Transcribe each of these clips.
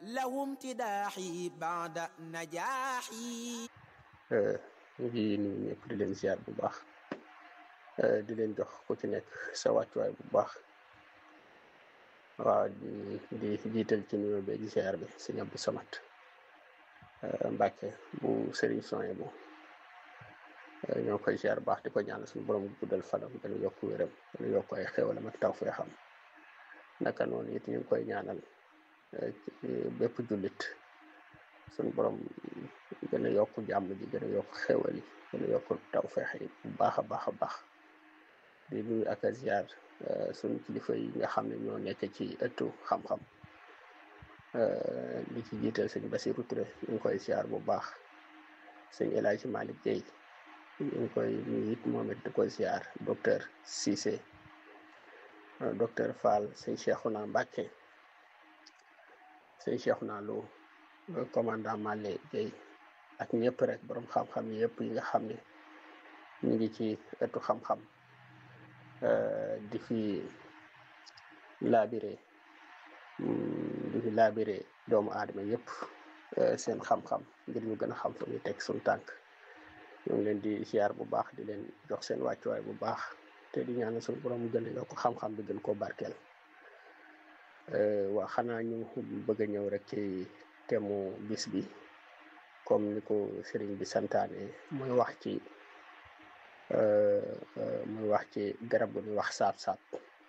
له امتداحي بعد نجاحي ñu ngi nuyu ñëpp di leen ziar bu baax di leen jox ku ci nekk sa wàccuwaay bu baax waaw di di jiital ci nuyoo beeg ziar bi sëñ Abdou Samad Mbàkke bu Serigne Soye bu ñoo koy ziar bu baax di ko ñaanal suñu borom guddal fanam gën a yokk wéram gën a yokk ay xéwalam ak taw fee xam naka noonu it ñu ngi koy ñaanal bépp jullit suñu borom gën a yokk jàmm ji gën a yokk xéwal yi gën a yokk taw feex yi bu baax a baax a baax di nuyu ak a ziar suñu kilifa yi nga xam ne ñoo nekk ci ëttu xam-xam li ci jiital sëñ Basiru Touré ñu ngi koy ziar bu baax sëñ El Hadji Malick Guèye ñu ngi koy nuyu it moom it di ko ziar docteur Cissé docteur Fall sëñ Cheikhouna Mbacké sëñ Cheikhouna Lo commandant Malé Guèye ak ñëpp rek borom xam-xam yëpp yi nga xam ne ñu ngi ci ëttu xam-xam di fi laabire di fi laabire doomu aadama yëpp seen xam-xam ngir ñu gën a xam fu ñuy teg suñu tànk ñu ngi leen di ziar bu baax di leen jox seen wàccuwaay bu baax te di ñaanal suñu borom mu gën a yokk xam-xam bi gën koo barkeel waa xanaa ñu bëgg a ñëw rek ci temu bis bi comme ni ko sëriñ bi santaane muy wax ci muy wax ci garab gu ñuy wax saab-saab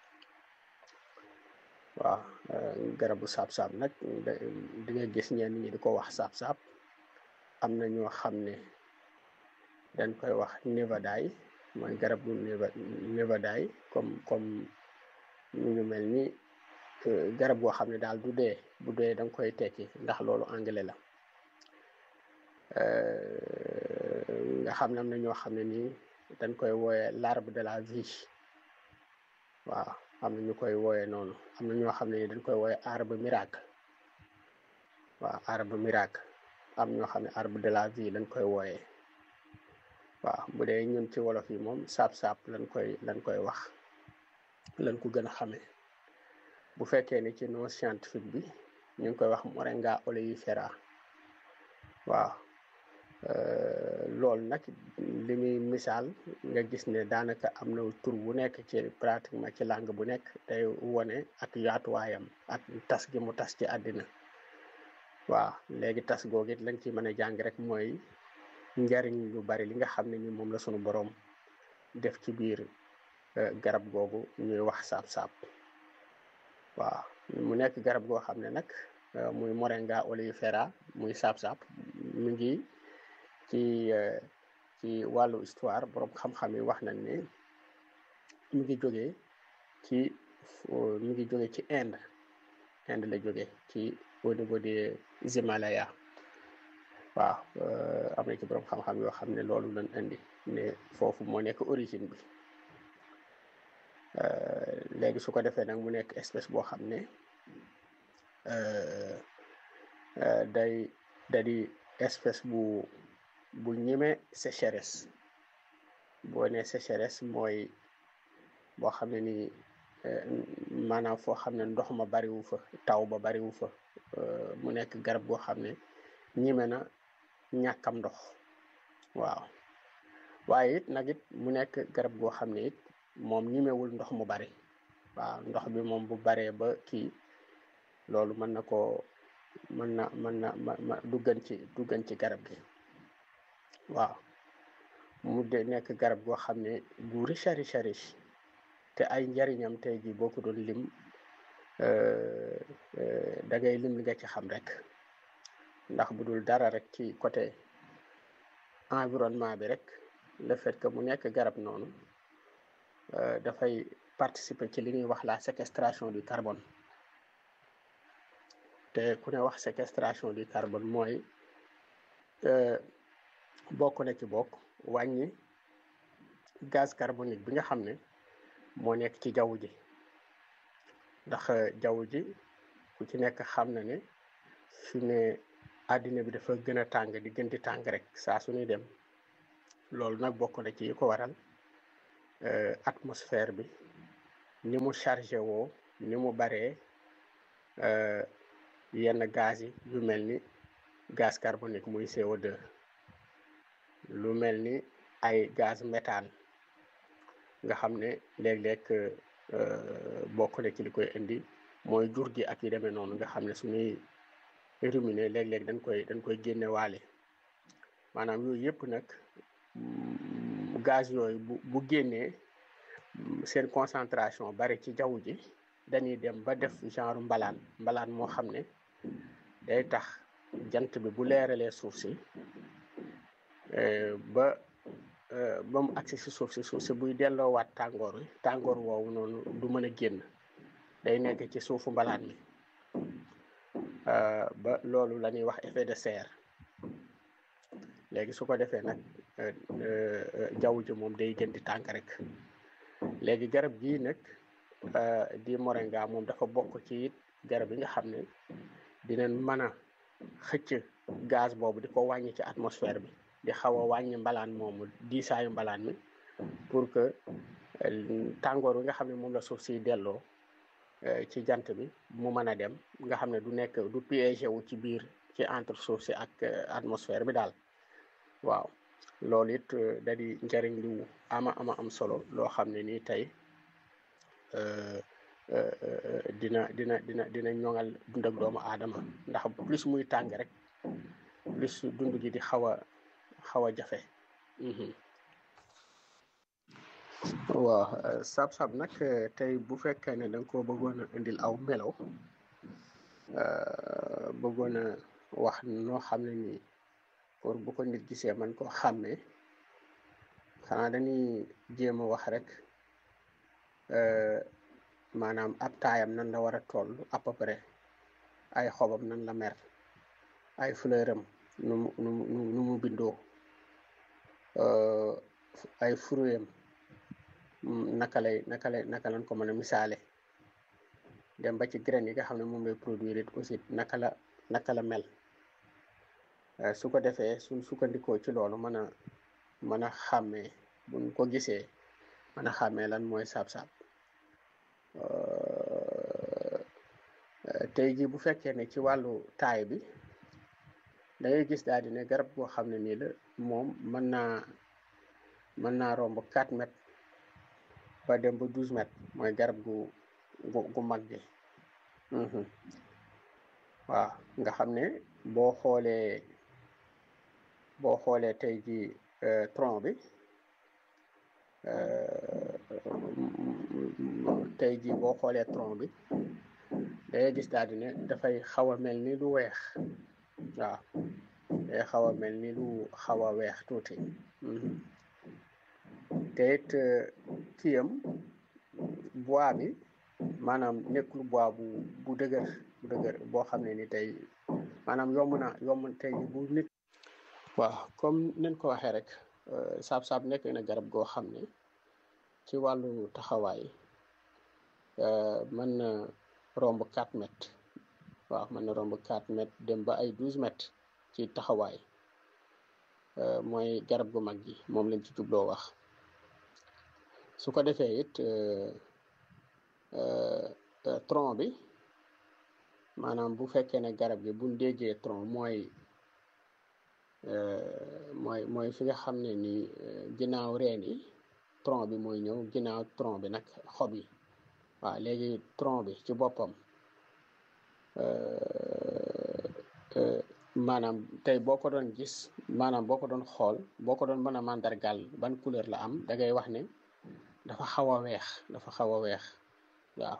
waaw garabu saab-saab nag di nga gis ñenn ñi di ko wax saab-saab am na ñoo xam ne dañ koy wax nevadaay mooy garab gu nevadaay comme comme ñu ngi mel ni garab goo xam ne daal du dee bu dee da nga koy tekki ndax loolu anglais la nga xam ne am na ñoo xam ne nii dañ koy wooye l'arbre de la vie waaw am na ñu koy wooye noonu am na ñoo xam ne nii dañ koy wooye arbre miracle waaw arbre miracle am ñoo xam ne arbre de la vie lañ koy wooye waaw bu dee ñun ci wolof yi moom saab-saab lañ koy lañ koy wax lañ ko gën a xamee bu fekkee ni ci non scientifique bi ñu ngi koy wax moringa oleifera waaw loolu nag li muy misaal nga gis ne daanaka am na tur bu nekk ci pratiquement ci langue bu nekk day wone ak yaatuwaayam ak tas gi mu tas ci àddina waaw léegi tas googu it lañ ci mën a jàng rek mooy njariñ lu bari li nga xam ne ni moom la sunu boroom def ci biir garab googu ñuy wax saab-saab waaw mu nekk garab goo xam ne nag muy moringa oleifera muy saab-saab mu ngi ci ci wàllu histoire borom xam-xam yi wax nañ ne mu ngi jógee ci mu ngi jóge ci Inde Inde la jóge ci au niveau des Himalaya waaw am na ci borom xam-xam yoo xam ne loolu lañ indi ne foofu moo nekk origine bi léegi su ko defee nag mu nekk espèce boo xam ne day da di espèce bu bu ñime sécheresse boo ne sécheresse mooy boo xam ne ni maanaam foo xam ne ndox ma bariwu fa taw ba bariwu fa mu nekk garab goo xam ne ñime na ñàkkam ndox waaw waaye it nag it mu nekk garab goo xam ne it moom ñimewul ndox mu bari waaw ndox bi moom bu baree ba kii loolu mën na koo mën na mën na ma duggan ci duggan ci garab gi waaw mu de nekk garab goo xam ne gu riche riche riche te ay njariñam tey jii boo ko doon lim da ngay lim li nga ci xam rek ndax bu dul dara rek ci côté environnement bi rek le fait que mu nekk garab noonu dafay participer ci li ñuy wax la séquestration du carbone te ku ne wax séquestration du carbone mooy bokk na ci bokk wàññi gaz carbonique bi nga xam ne moo nekk ci jaww ji ndax jaww ji ku ci nekk xam na ne fi ne àddina bi dafa gën a tàng di gën di tàng rek saa su ñuy dem loolu nag bokk na ci yi ko waral atmosphère bi ni mu chargé woo ni mu baree yenn gaz yi yu mel ni gaz carbonique muy CO2 lu mel ni ay gaz méthane nga xam ne léeg-léeg bokk na ci li koy indi mooy jur gi ak yu demee noonu nga xam ne suñuy ruminer léeg-léeg dañ koy dañ koy génne waale maanaam yooyu yëpp nag gaz yooyu bu bu génnee seen concentration bari ci jaww ji dañuy dem ba def genre mbalaan mbalaan moo xam ne day tax jant bi bu leeralee suuf si ba ba mu agsi si suuf si suuf si buy delloowaat tàngoor wi tàngoor woowu noonu du mën a génn day nekk ci suufu mbalaan mi ba loolu la ñuy wax effet de serre léegi su ko defee nag jaww ji moom day gën di tànk rek léegi garab gii nag di moringa moom dafa bokk ci it garab yi nga xam ne dinañ mën a xëcc gaz boobu di ko wàññi ci atmosphère bi di xaw a wàññi mbalaan moomu diisaayu mbalaan mi pour que tàngoor wi nga xam ne moom la suuf si delloo ci jant bi mu mën a dem nga xam ne du nekk du piégé wu ci biir ci entre suuf si ak atmosphère bi daal waaw loolu it da di njëriñ lu ama ama am solo loo xam ne nii tey dina dina dina dina ñoŋal dund ak doomu aadama ndax plus muy tàng rek plus dund gi di xaw a xaw a jafe waaw sab-sab nag tey bu fekkee ne da nga koo bëggoon a indil aw melaw bëggoon a wax noo xam ne nii pour bu ko nit gisee man koo xàmmee xanaa dañuy jéem a wax rek maanaam ab taayam nan la war a toll à peu près ay xobam nan la mer ay fleuram nu mu nu mu nu mu bindoo ay fruitam naka lay naka lay naka lañ ko mën a misaale dem ba ci graine yi nga xam ne moom lay produire it aussi naka la naka la mel su ko defee suñ sukkandikoo ci loolu mën a mën a xàmmee buñ ko gisee mën a xàmmee lan mooy saab-saab tey jii bu fekkee ne ci wàllu taay bi da ngay gis daal di ne garab goo xam ne nii la moom mën naa mën naa romb 4 mètres ba dem ba 12 mètres mooy garab gu gu gu mag gi waaw nga xam ne boo xoolee boo xoolee tey jii tronc bi tey jii boo xoolee tronc bi dangay gis daal di ne dafay xaw a mel ni lu weex waaw day xaw a mel ni lu xaw a weex tuuti te it kiyam bois bi maanaam nekkul bois bu bu dëgër bu dëgër boo xam ne ni tey maanaam yomb na yomb tey bu nit waaw comme nen ko waxee rek saab-saab nekk na garab goo xam ne ci wàllu taxawaay mën na romb 4 mètres waaw mën na romb 4 mètres dem ba ay 12 mètres ci taxawaay mooy garab gu mag gi moom lañ ci jubloo wax su ko defee it tronc bi maanaam bu fekkee ne garab gi buñ déggee tronc mooy mooy mooy fi nga xam ne ni ginnaaw reen yi tronc bi mooy ñëw ginnaaw tronc bi nag xob yi waaw léegi tronc bi ci boppam maanaam tey boo ko doon gis maanaam boo ko doon xool boo ko doon mën a màndargal ban couleur la am da ngay wax ne dafa xaw a weex dafa xaw a weex waaw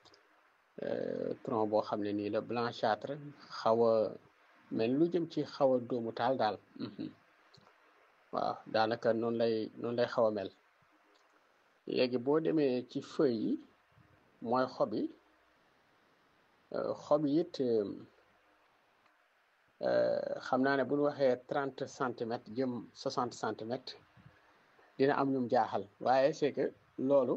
tronc boo xam ne nii la blanchâtre xaw a mel lu jëm ci xaw a dóomu taal daal waaw daanaka noonu lay noonu lay xaw a mel léegi boo demee ci feuilles yi mooy xob yi xob yi it xam naa ne bu ñu waxee trente centimètres jëm soixante centimètres dina am ñum jaaxal waaye c'est que loolu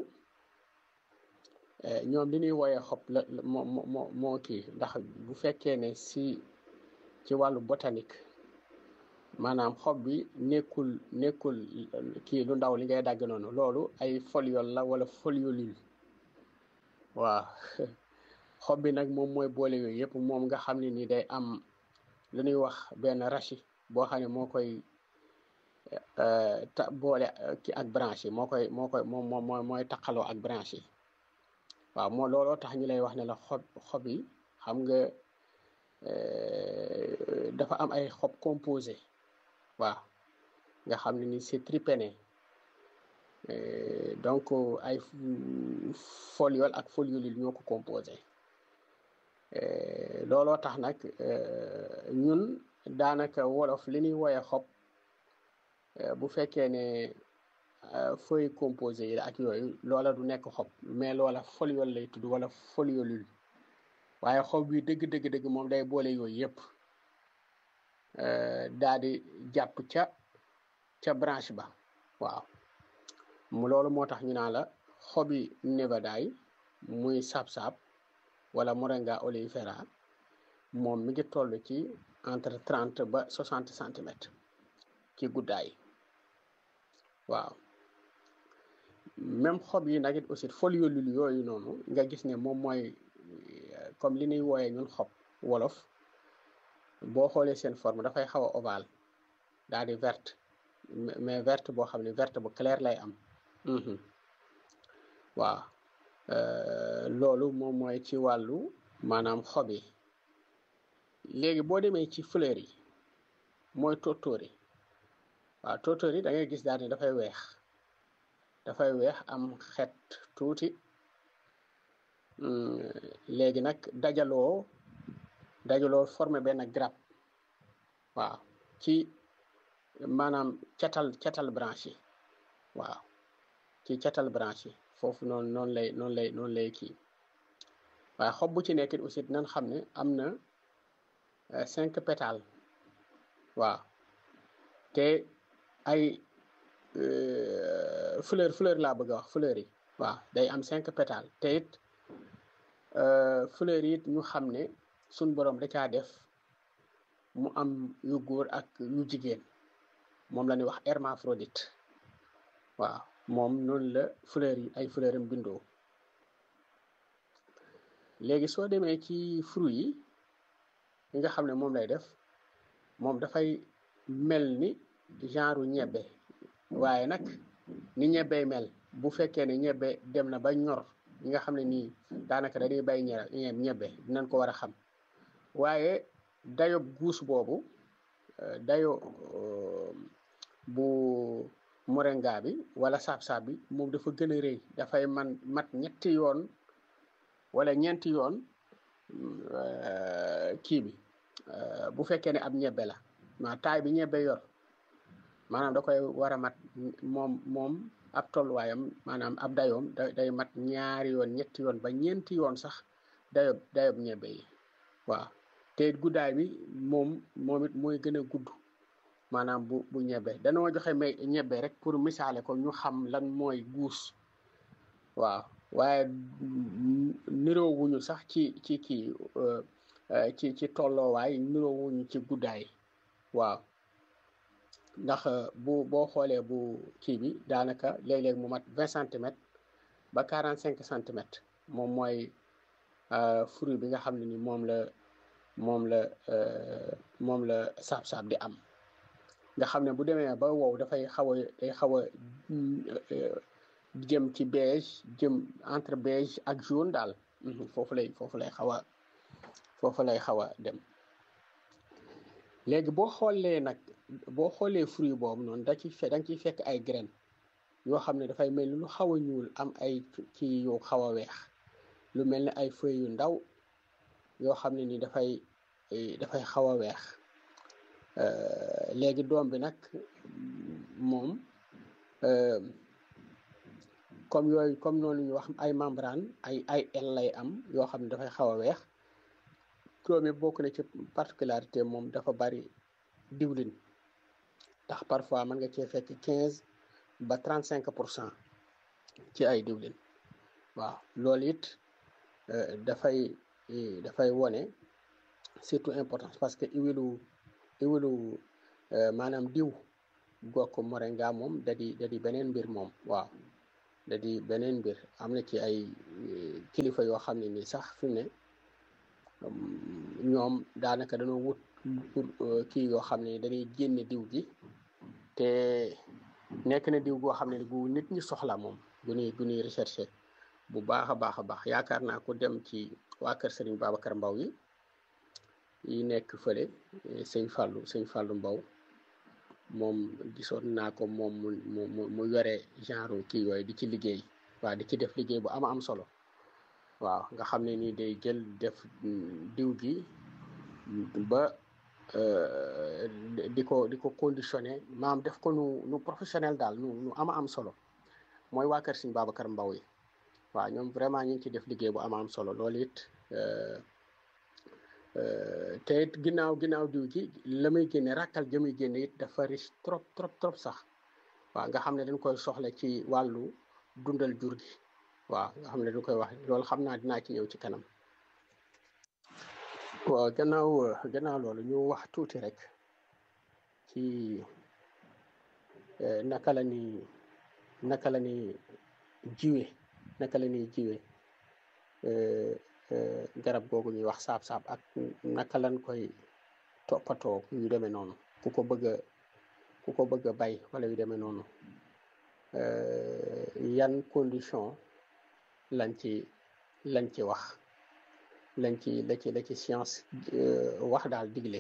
ñoom li ñuy wooyee xob la moo moo moo kii ndax bu fekkee ne si ci wàllu botanique maanaam xob bi nekkul nekkul kii lu ndaw li ngay dagg noonu loolu ay foliole la wala foliolule waaw xob bi nag moom mooy boole yooyu yëpp moom nga xam ne ni day am lu ñuy wax benn rachi boo xam ne moo koy ta boole ki ak branche yi moo koy moo koy moom moom mooy mooy taqaloo ak branche yi waaw moo looloo tax ñu lay wax ne la xob xob yi xam nga dafa am ay xob composé waaw nga xam ne ni c'est tripéné donc ay foliole ak foliolule ñoo ko composé looloo tax nag ñun daanaka wolof li ñuy woye xob bu fekkee ne feuille composé yi ak yooyu loola du nekk xob mais loola foliole lay tudd wala foliolule waaye xob bi dëgg dëgg dëgg moom day boole yooyu yëpp daa di jàpp ca ca branche ba waaw mu loolu moo tax ñu naan la xobi nevadaay muy saab-saab wala moringa oleifera moom mi ngi toll ci entre trente ba soixante centimètres ci guddaay waaw même xob yi nag it aussi foliolule yooyu noonu nga gis ne moom mooy comme li ñuy wooyee ñun xob wolof boo xoolee seen forme dafay xaw a ovale daal di verte mais verte boo xam ne verte bu clair lay am waaw loolu moom mooy ci wàllu maanaam xob yi léegi boo demee ci fleur yi mooy tóortóor yi waaw tóortóor yi da ngay gis daal ne dafay weex dafay weex am xet tuuti léegi nag dajaloo dajaloo formé benn grappe waaw ci maanaam catal catal branche yi waaw ci catal branche yi foofu noonu noonu lay noonu lay noonu lay kii waaye xob bu ci nekk aussi dinañ xam ne am na cinq pétales waaw te ay fleur fleur laa bëgg a wax fleur yi waaw day am cinq pétales te it fleur yi it ñu xam ne suñ borom da caa def mu am yu góor ak yu jigéen moom la ñuy wax hermaphrodite waaw moom noonu la fleur yi ay fleur am bindoo léegi soo demee ci fruit yi yi nga xam ne moom lay def moom dafay mel ni genre ñebbe waaye nag ni ñebbey mel bu fekkee ne ñebbe dem na ba ñor ñi nga xam ne nii daanaka dañuy bay ñe ñebbe dinañ ko war a xam waaye dayo guus boobu dayo bu moringa bi wala saab-saab bi moom dafa gën a rëy dafay man mat ñetti yoon wala ñeenti yoon kii bi bu fekkee ne ab ñebbe la ma taay bi ñebbe yor maanaam da koy war a mat moom moom ab tolluwaayam maanaam ab dayoom da day mat ñaari yoon ñetti yoon ba ñeenti yoon sax dayob dayob ñebbe yi waaw te guddaay bi moom moom it mooy gën a gudd maanaam bu bu ñebbe danoo joxe may ñebbe rek pour misaale ko ñu xam lan mooy guus waaw waaye niroowuñu sax ci ci kii ci ci tolloowaay niroowuñu ci guddaay waaw ndax bu boo xoolee bu kii bi daanaka léeg-léeg mu mat vingt centimètres ba quarante cinq centimètres moom mooy fruit bi nga xam ne ni moom la moom la moom la saab-saab di am nga xam ne bu demee ba wow dafay xaw a day xaw a jëm ci beige jëm entre beige ak jaune daal foofu lay foofu lay xaw a foofu lay xaw a dem léegi boo xoolee nag boo xoolee fruit boobu noonu da ci fe da nga ciy fekk ay graines yoo xam ne dafay mel ni lu xaw a ñuul am ay ci yu xaw a weex lu mel ni ay feuilles yu ndaw yoo xam ne ni dafay dafay xaw a weex léegi doom bi nag moom comme yooyu comme noonu ñu wax ay membrane ay ay el lay am yoo xam ne dafay xaw a weex doom yi bokk na ci particularité moom dafa bari diwlin ndax parfois mën nga cee fekk quinze ba trente cinq pour cent ci ay diwlin waaw loolu it dafay dafay wone surtout importance parce que iwilu iwilu maanaam diw gokk moringa moom da di da di beneen mbir moom waaw da di beneen mbir am na ci ay kilifa yoo xam ne ni sax fi mu ne ñoom daanaka dañoo wut pour kii yoo xam ne dañuy génne diw gi te nekk na diw goo xam ne gu nit ñi soxla moom gu ñuy gu ñuy recherché bu baax a baax a baax yaakaar naa ko dem ci waa kër Serigne Babacar Mbaw yi yi nekk fële sëñ Fallou sëñ Fallou Mbaw moom gisoon naa ko moom mu mu mu yore genre kii yooyu di ci liggéey waaw di ci def liggéey bu ama am solo waaw nga xam ne nii day jël def diw gi ba di ko di ko conditionné maam def ko nu nu professionnel daal nu nu ama am solo mooy waa kër Serigne Babacar Mbaw yi waaw ñoom vraiment ñu ngi ci def liggéey bu ama am solo loolu it te it ginnaaw ginnaaw diw gi la muy génne rakkal ja muy génne it dafa riche trop trop trop sax waaw nga xam ne dañ koy soxla ci wàllu dundal jur gi waaw nga xam ne dañ koy wax loolu xam naa dinaa ci ñëw ci kanam waaw gannaaw gannaaw loolu ñu wax tuuti rek ci naka la ni naka la ni jiwe naka la ñuy jiwe garab googu ñuy wax saab-saab ak naka lañ koy toppatoo yu demee noonu ku ko bëgg a ku ko bëgg a bay wala yu demee noonu yan condition lañ ci lañ ci wax lañ ci la ci la ci science wax daal digle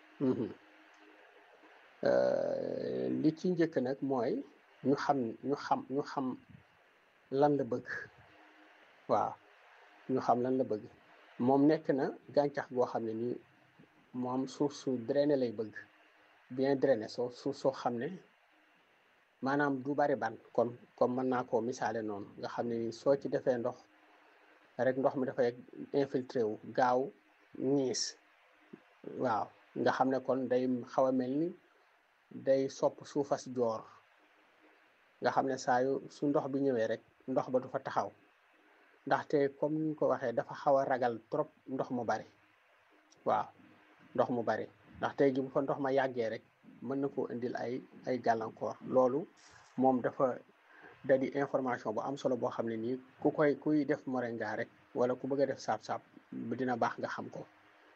li ci njëkk nag mooy ñu xam ñu xam ñu xam lan la bëgg waaw ñu xam lan la bëgg moom nekk na gàncax goo xam ne nii moom suuf su drainé lay bëgg bien drainé soo suuf soo xam ne maanaam du bari ban kon comme mën naa koo misaale noonu nga xam ne nii soo ci defee ndox rek ndox mi dafay infiltré wu gaaw ñiis waaw nga xam ne kon day xaw a mel ni day sopp suufas joor nga xam ne saa yu su ndox bi ñëwee rek ndox ba du fa taxaw ndaxte comme ni ñu ko waxee dafa xaw a ragal trop ndox mu bari waaw ndox mu bari ndax tey ji bu fa ndox ma yàggee rek mën na koo indil ay ay gàllankoor loolu moom dafa da di information bu am solo boo xam ne nii ku koy kuy def moringa rek wala ku bëgg a def saab-saab dina baax nga xam ko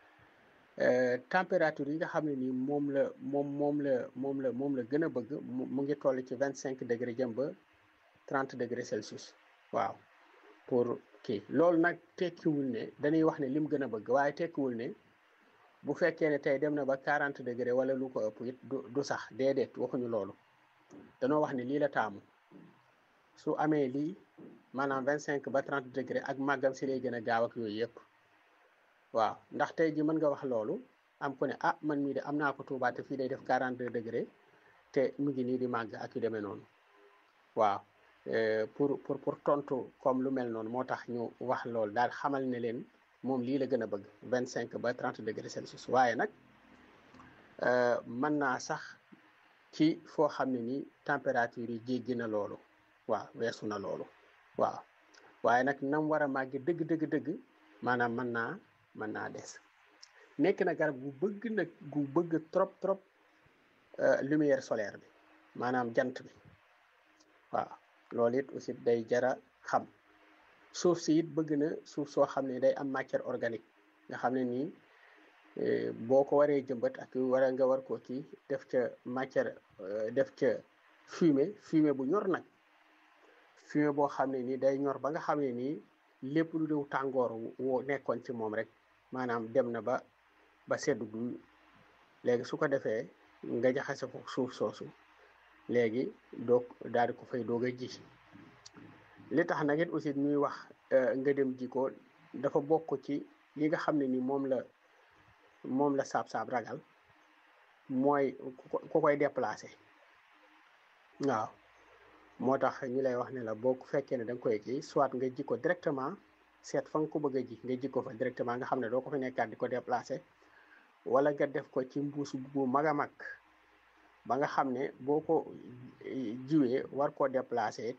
température yi nga xam ne nii moom la moom moom la moom la moom la gën a bëgg mu ngi toll ci vingt cinq degré jëm ba trente degré Celsius waaw pour kii loolu nag tekkiwul ne dañuy wax ne lim gën a bëgg waaye tekkiwul ne bu fekkee ne tey dem na ba quarante degré wala lu ko ëpp it du du sax déedéet waxuñu loolu danoo wax ne lii la taamu su amee lii maanaam vingt cinq ba trente degré ak màggam si lay gën a gaaw ak yooyu yëpp waaw ndax tey ji mën nga wax loolu am ku ne ah man mii de am naa ko Tuubaa te fii day def quarante deux degré te mu ngi nii di màgg ak yu demee noonu waaw pour pour pour tontu comme lu mel noonu moo tax ñu wax loolu daal xamal ne leen moom lii la gën a bëgg vingt cinq ba trente degré Celsius waaye nag mën naa sax ci foo xam ne ni température yi jéggi na loolu waaw weesu na loolu waaw waaye nag nam war a màgge dëgg dëgg dëgg maanaam mën naa mën naa des nekk na garab gu bëgg nag gu bëgg trop trop lumière solaire bi maanaam jant bi waaw loolu it aussi day jara xam suuf si it bëgg na suuf soo xam ne day am matière organique nga xam ne nii boo ko waree jëmbat ak war a nga war ko kii def ca matière def ca fumier fumier bu ñor nag fumier boo xam ne nii day ñor ba nga xam ne nii lépp lu dew tàngoor woo nekkoon ci moom rek maanaam dem na ba ba seddu gu léegi su ko defee nga jaxase ko suuf soosu léegi doog daal di ko fay doog a ji li tax nag it aussi ñuy wax nga dem ji ko dafa bokk ci yi nga xam ne ni moom la moom la saab-saab ragal mooy ku koy déplacé waaw moo tax ñu lay wax ne la boo fekkee ne da nga koy kii soit nga ji ko directement seet fa nga ko bëgg a ji nga ji ko fa directement nga xam ne doo ko fi nekkaat di ko déplacé wala nga def ko ci mbuus bu mag a mag ba nga xam ne boo ko jiwee war koo déplacé it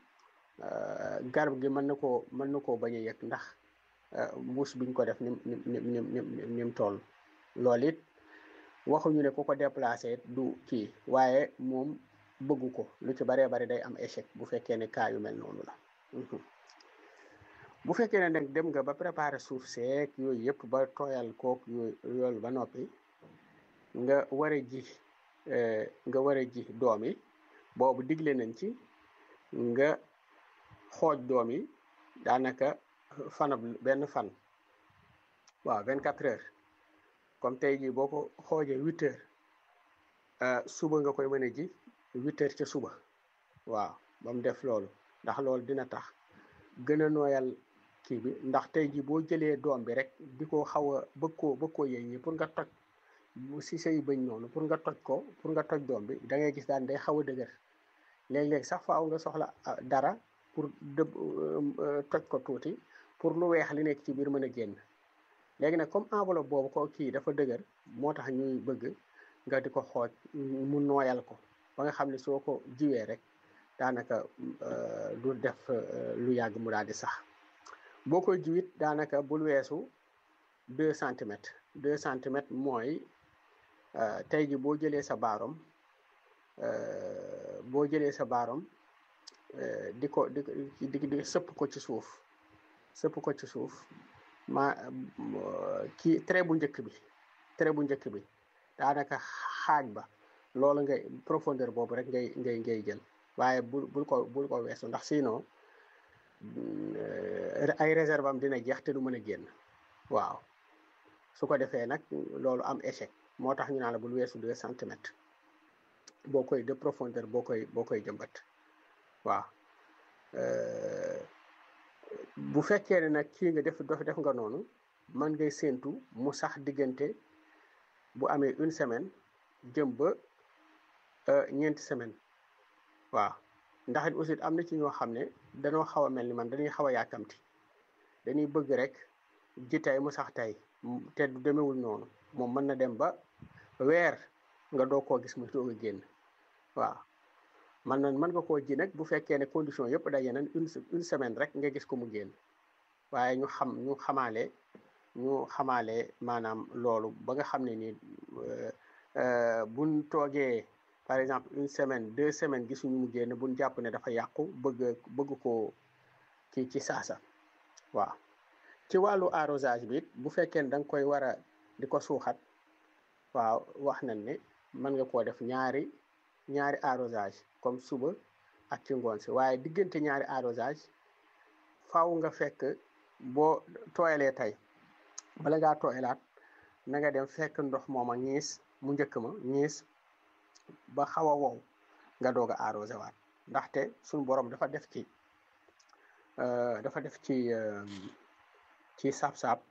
garab gi mën na koo mën na koo bañ a yëg ndax mbuus biñ ko def nim nim nim nim nim toll loolu it waxuñu ne ku ko déplacé du kii waaye moom bëggu ko lu ci baree bari day am échec bu fekkee ne cas yu mel noonu la bu fekkee ne nag dem nga ba préparer suuf seek yooyu yëpp ba tooyal kook yooyu yoolu ba noppi nga war a ji nga war a ji doom yi boobu digle nañ ci nga xooj doom yi daanaka fanab benn fan waaw vingt quatre heures comme tey jii boo ko xoojee huit heures suba nga koy mën a ji huit heures ca suba waaw ba mu def loolu ndax loolu dina tax gën a nooyal kii bi ndax tey jii boo jëlee doom bi rek di ko xaw a bëgg koo bëgg koo yëy ñi pour nga toj si say bëñ noonu pour nga toj ko pour nga toj doom bi da ngay gis daan day xaw a dëgër léeg-léeg sax faaw nga soxla dara pour dëb toj ko tuuti pour lu weex li nekk ci biir mën a génn léegi nag comme enveloppe boobu ko kii dafa dëgër moo tax ñuy bëgg nga di ko xooj mu nooyal ko ba nga xam ne soo ko jiwee rek daanaka du def lu yàgg mu daal di sax boo koy jiwit daanaka bul weesu deux centimètres deux centimètres mooy tey ji boo jëlee sa baarom boo jëlee sa baarom di ko di di di sëpp ko ci suuf sëpp ko ci suuf ma kii trait bu njëkk bi trait bu njëkk bi daanaka xaaj ba loolu ngay profondeur boobu rek ngay ngay ngay jël waaye bul bul ko bul ko weesu ndax sinon ay réserve am dina jeex te du mën a génn waaw su ko defee nag loolu am échec moo tax ñu naan la bul weesu deux centimètres boo koy de profondeur boo koy boo koy jëmbat waaw bu fekkee ne nag kii nga def def nga noonu mën ngay séentu mu sax diggante bu amee une semaine jëm ba ñeenti semaine waaw ndax it aussi am na ci ñoo xam ne dañoo xaw a mel ni man dañuy xaw a yàkkamti dañuy bëgg rek ji tey mu sax tey te du demewul noonu moom mën na dem ba weer nga doo koo gis mu doog a génn waaw man na mën nga koo ji nag bu fekkee ne condition yëpp daje nañ une une semaine rek nga gis ko mu génn waaye ñu xam ñu xamaale ñu xamaale maanaam loolu ba nga xam ne nii buñ toogee par exemple une semaine deux semaines gisuñu mu génn buñ jàpp ne dafa yàqu bëgg bëgg koo kii ci saasa waaw ci wàllu arrosage bi bu fekkee ne da nga koy war a di ko suuxat waaw wax nañ ne mën nga koo def ñaari ñaari arrosage comme suba ak ci ngoon si waaye diggante ñaari arrosage faaw nga fekk boo tooyalee tey bala ngaa tooyalaat na nga dem fekk ndox mooma ñiis mu njëkk ma ñiis ba xaw a wow nga doog a arrosé waat ndaxte suñu borom dafa def ci dafa def ci ci saab-saab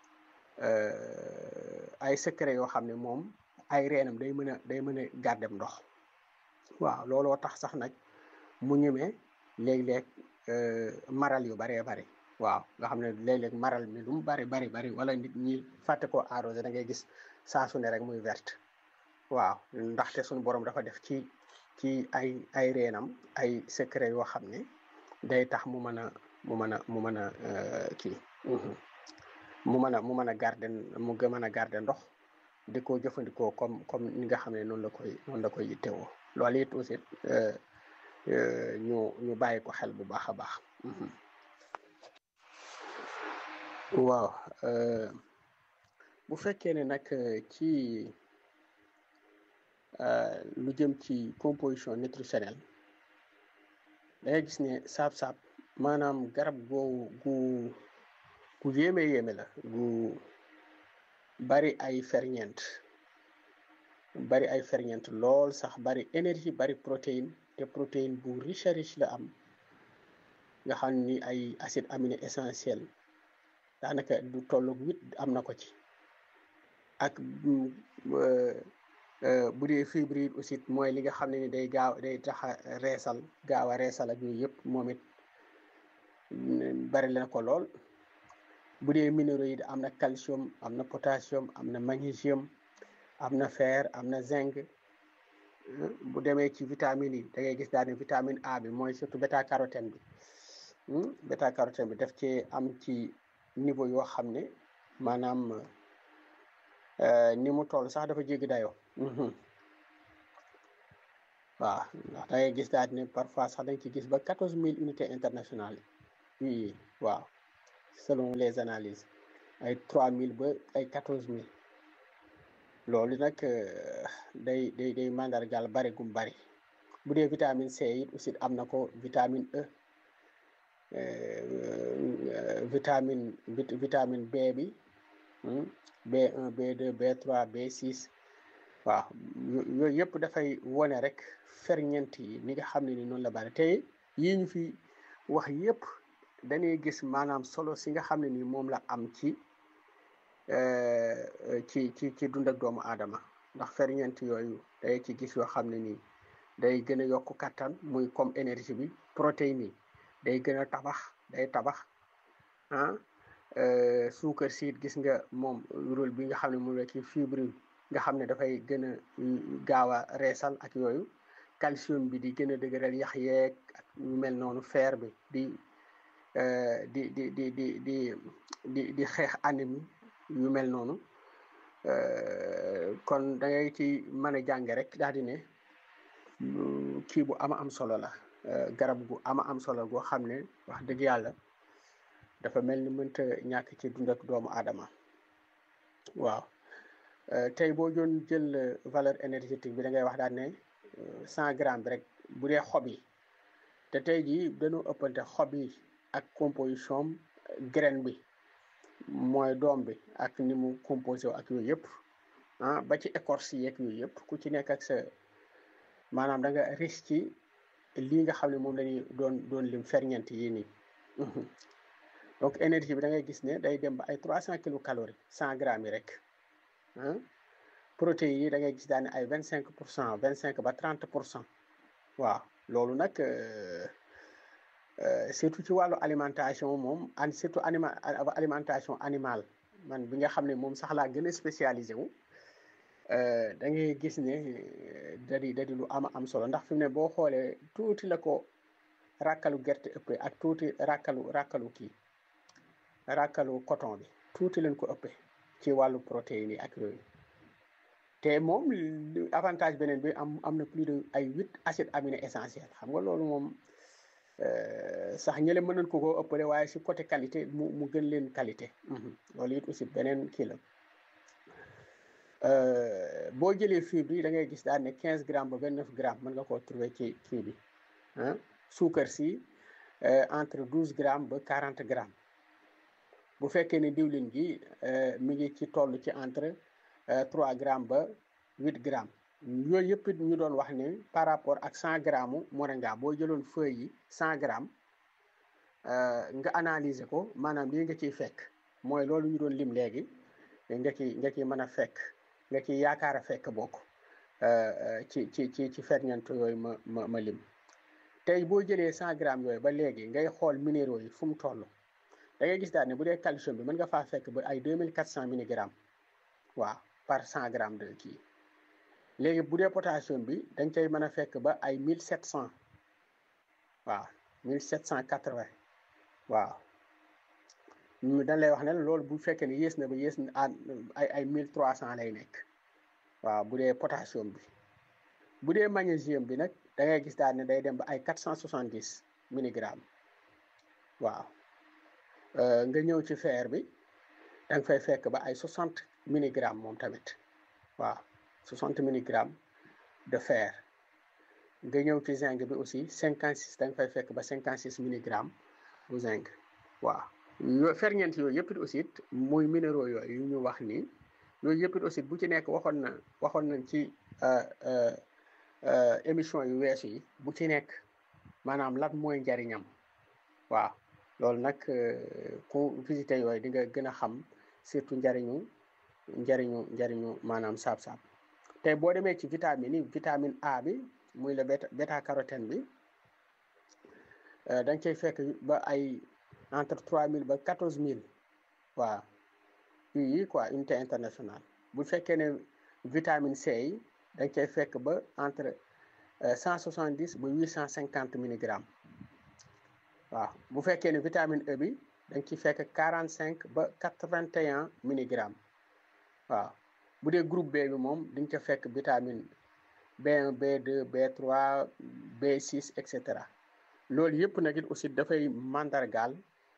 ay secret yoo xam ne moom ay reenam day mën a day mën a gàddem ndox waaw looloo tax sax nag mu ñemee léeg-léeg maral yu baree bari waaw nga xam ne léeg-léeg maral mi lu mu bari bari bari wala nit ñi fàtte koo arrosé da ngay gis saa su ne rek muy verte waaw ndaxte suñu borom dafa def ci ci ay ay reenam ay secret yoo xam ne day tax mu mën a mu mën a mu mën a kii mu mën a mu mën a garder mu gën mën a garder ndox di ko jëfandikoo comme comme ni nga xam ne noonu la koy noonu la koy yittewoo loolu it aussi ñu ñu bàyyi ko xel bu baax a baax waaw bu fekkee ne nag ci lu jëm ci composition nutritionnelle da ngay gis ne saab-saab maanaam garab googu gu gu yéeme yéeme la gu bari ay ferñeent bari ay ferñeent lool sax bari énergie bari protéine te protéine bu riche riche la am nga xam ni ay acide aminé essentiel daanaka du tollu huit am na ko ci ak bu dee fibre yi aussi mooy li nga xam ne ni day gaaw day tax a reesal gaaw a reesal ak yooyu yëpp moom it bari la ko lool bu dee minéraux yi am na calcium am na potassium am na magnésium am na fer am na zinc bu demee ci vitamines yi da ngay gis daal ne vitamine A bi mooy surtout bêta carotène bi bêta carotène bi daf ci am ci niveau yoo xam ne maanaam ni mu toll sax dafa jéggi dayoo waaw ndax da ngay gis daal ne parfois sax dañ ci gis ba quatorze mille unités internationales yi waaw selon les analyses ay trois mille ba ay quatorze mille loolu nag day day day mandargaal bari gum bari bu dee vitamine C it aussi am na ko vitamine E vitamine vitamine B bi B1 B2 B3 B6 waaw yooyu yëpp dafay wone rek ferñeent yi ni nga xam ne ni noonu la bari te yii ñu fi wax yëpp dañuy gis maanaam solo si nga xam ne ni moom la am ci ci ci ci dund ak doomu aadama ndax ferñeent yooyu day ci gis yoo xam ne nii day gën a yokk kattan muy comme énergie bi protéines yi day gën a tabax day tabax ah suukar siit gis nga moom rôle bi nga xam ne moom la ci fibre nga xam ne dafay gën a gaaw a reesal ak yooyu calcium bi di gën a dëgëral yax yeeg ak yu mel noonu fer bi di di di di di di di di xeex anémie yu mel noonu kon da ngay ci mën a jàng rek daal di ne kii bu ama am solo la garab gu ama am solo goo xam ne wax dëgg yàlla dafa mel ni mënta ñàkk ci dund ak doomu aadama waaw tey boo doon jël valeur énergétique bi da ngay wax daal ne cent grammes bi rek bu dee xob yi te tey jii dañoo ëppante xob yi ak composition graine bi mooy doom bi ak ni mu composé ak yooyu yëpp ah ba ci écorce yeeg yooyu yëpp ku ci nekk ak sa maanaam da nga riche ci lii nga xam ne moom lañuy doon doon lim ferñeent yi nii donc énergie bi da ngay gis ne day dem ba ay trois cent kilocalories cent grammes yi rek ah protéines yi da ngay gis daane ay vingt cinq pour cent vingt cinq ba trente pour cent waaw loolu nag surtout ci wàllu alimentation moom an surtout anima alimentation animale man bi nga xam ne moom sax laa gën a spécialisé wu da ngay gis ne da di da di lu ama am solo ndax fi mu ne boo xoolee tuuti la ko ràkkalu gerte ëppee ak tuuti ràkkalu ràkkalu kii ràkkalu coton bi tuuti leen ko ëppee ci wàllu protéines yi ak yooyu te moom avantage beneen bi am am na plus de ay huit acides aminés essentiels xam nga loolu moom sax ñële mën nañ ko koo ëppale waaye si côté qualité mu mu gën leen qualité loolu it aussi beneen kii la boo jëlee fibre yi da ngay gis daal ne quinze grammes ba vingt neuf grammes mën nga koo trouver ci kii bi ah suukar si entre douze grammes ba quarante grammes bu fekkee ne diwlin gi mi ngi ci toll ci entre trois grammes ba huit grammes yooyu yëpp it ñu doon wax ne par rapport ak cent grammes moringa boo jëloon feuille yi cent grammes nga analyser ko maanaam lii nga ciy fekk mooy loolu ñu doon lim léegi nga ci nga ciy mën a fekk nga ciy yaakaar a fekk bokk ci ci ci ci ferñeent yooyu ma ma ma lim tey boo jëlee cent grammes yooyu ba léegi ngay xool minéraux yi fu mu toll da ngay gis daal ne bu dee calcium bi mën nga faa fekk ba ay deux mille quatre cent milligrammes waaw par cent grammes de kii léegi bu dee potassium bi dañ cay mën a fekk ba ay mille sept cent waaw mille sept cent quatre vingt waaw dañ lay wax ne loolu bu fekkee ne yées na ba yées na ay ay mille trois cent lay nekk waaw bu dee potassium bi bu dee magnésium bi nag da ngay gis daal ne day dem ba ay quatre cent soixante dix milligrammes waaw nga ñëw ci fer bi da nga fay fekk ba ay soixante milligrammes moom tamit waaw soixante milligrammes de fer nga ñëw ci zinc bi aussi cinquante six da nga fay fekk ba cinquante six milligrammes bu zinc waaw yo ferñeent yooyu yëpp it aussi muy minéraux yooyu yu ñu wax nii yooyu yëpp it aussi bu ci nekk waxoon na waxoon nañ ci émission yu weesu yi bu ci nekk maanaam lan mooy njariñam waaw loolu nag ku visité yooyu di nga gën a xam surtout njariñu njariñu njariñu maanaam saab-saab tey boo demee ci vitamine yi vitamine A bi muy la bêta bêta carotène bi da nga cay fekk ba ay entre trois mille ba quatorze mille waaw yi quoi unité internationale bu fekkee ne vitamine C yi da nga cay fekk ba entre cent soixante dix ba huit cent cinquante milligrammes waaw bu fekkee ne vitamine E bi da nga ciy fekk quarante cinq ba quatre vingt et un milligrammes waaw bu dee groupe B bi moom di nga ca fekk vitamine B1 B2 B3 B6 et cetera loolu yëpp nag it aussi dafay mandargaal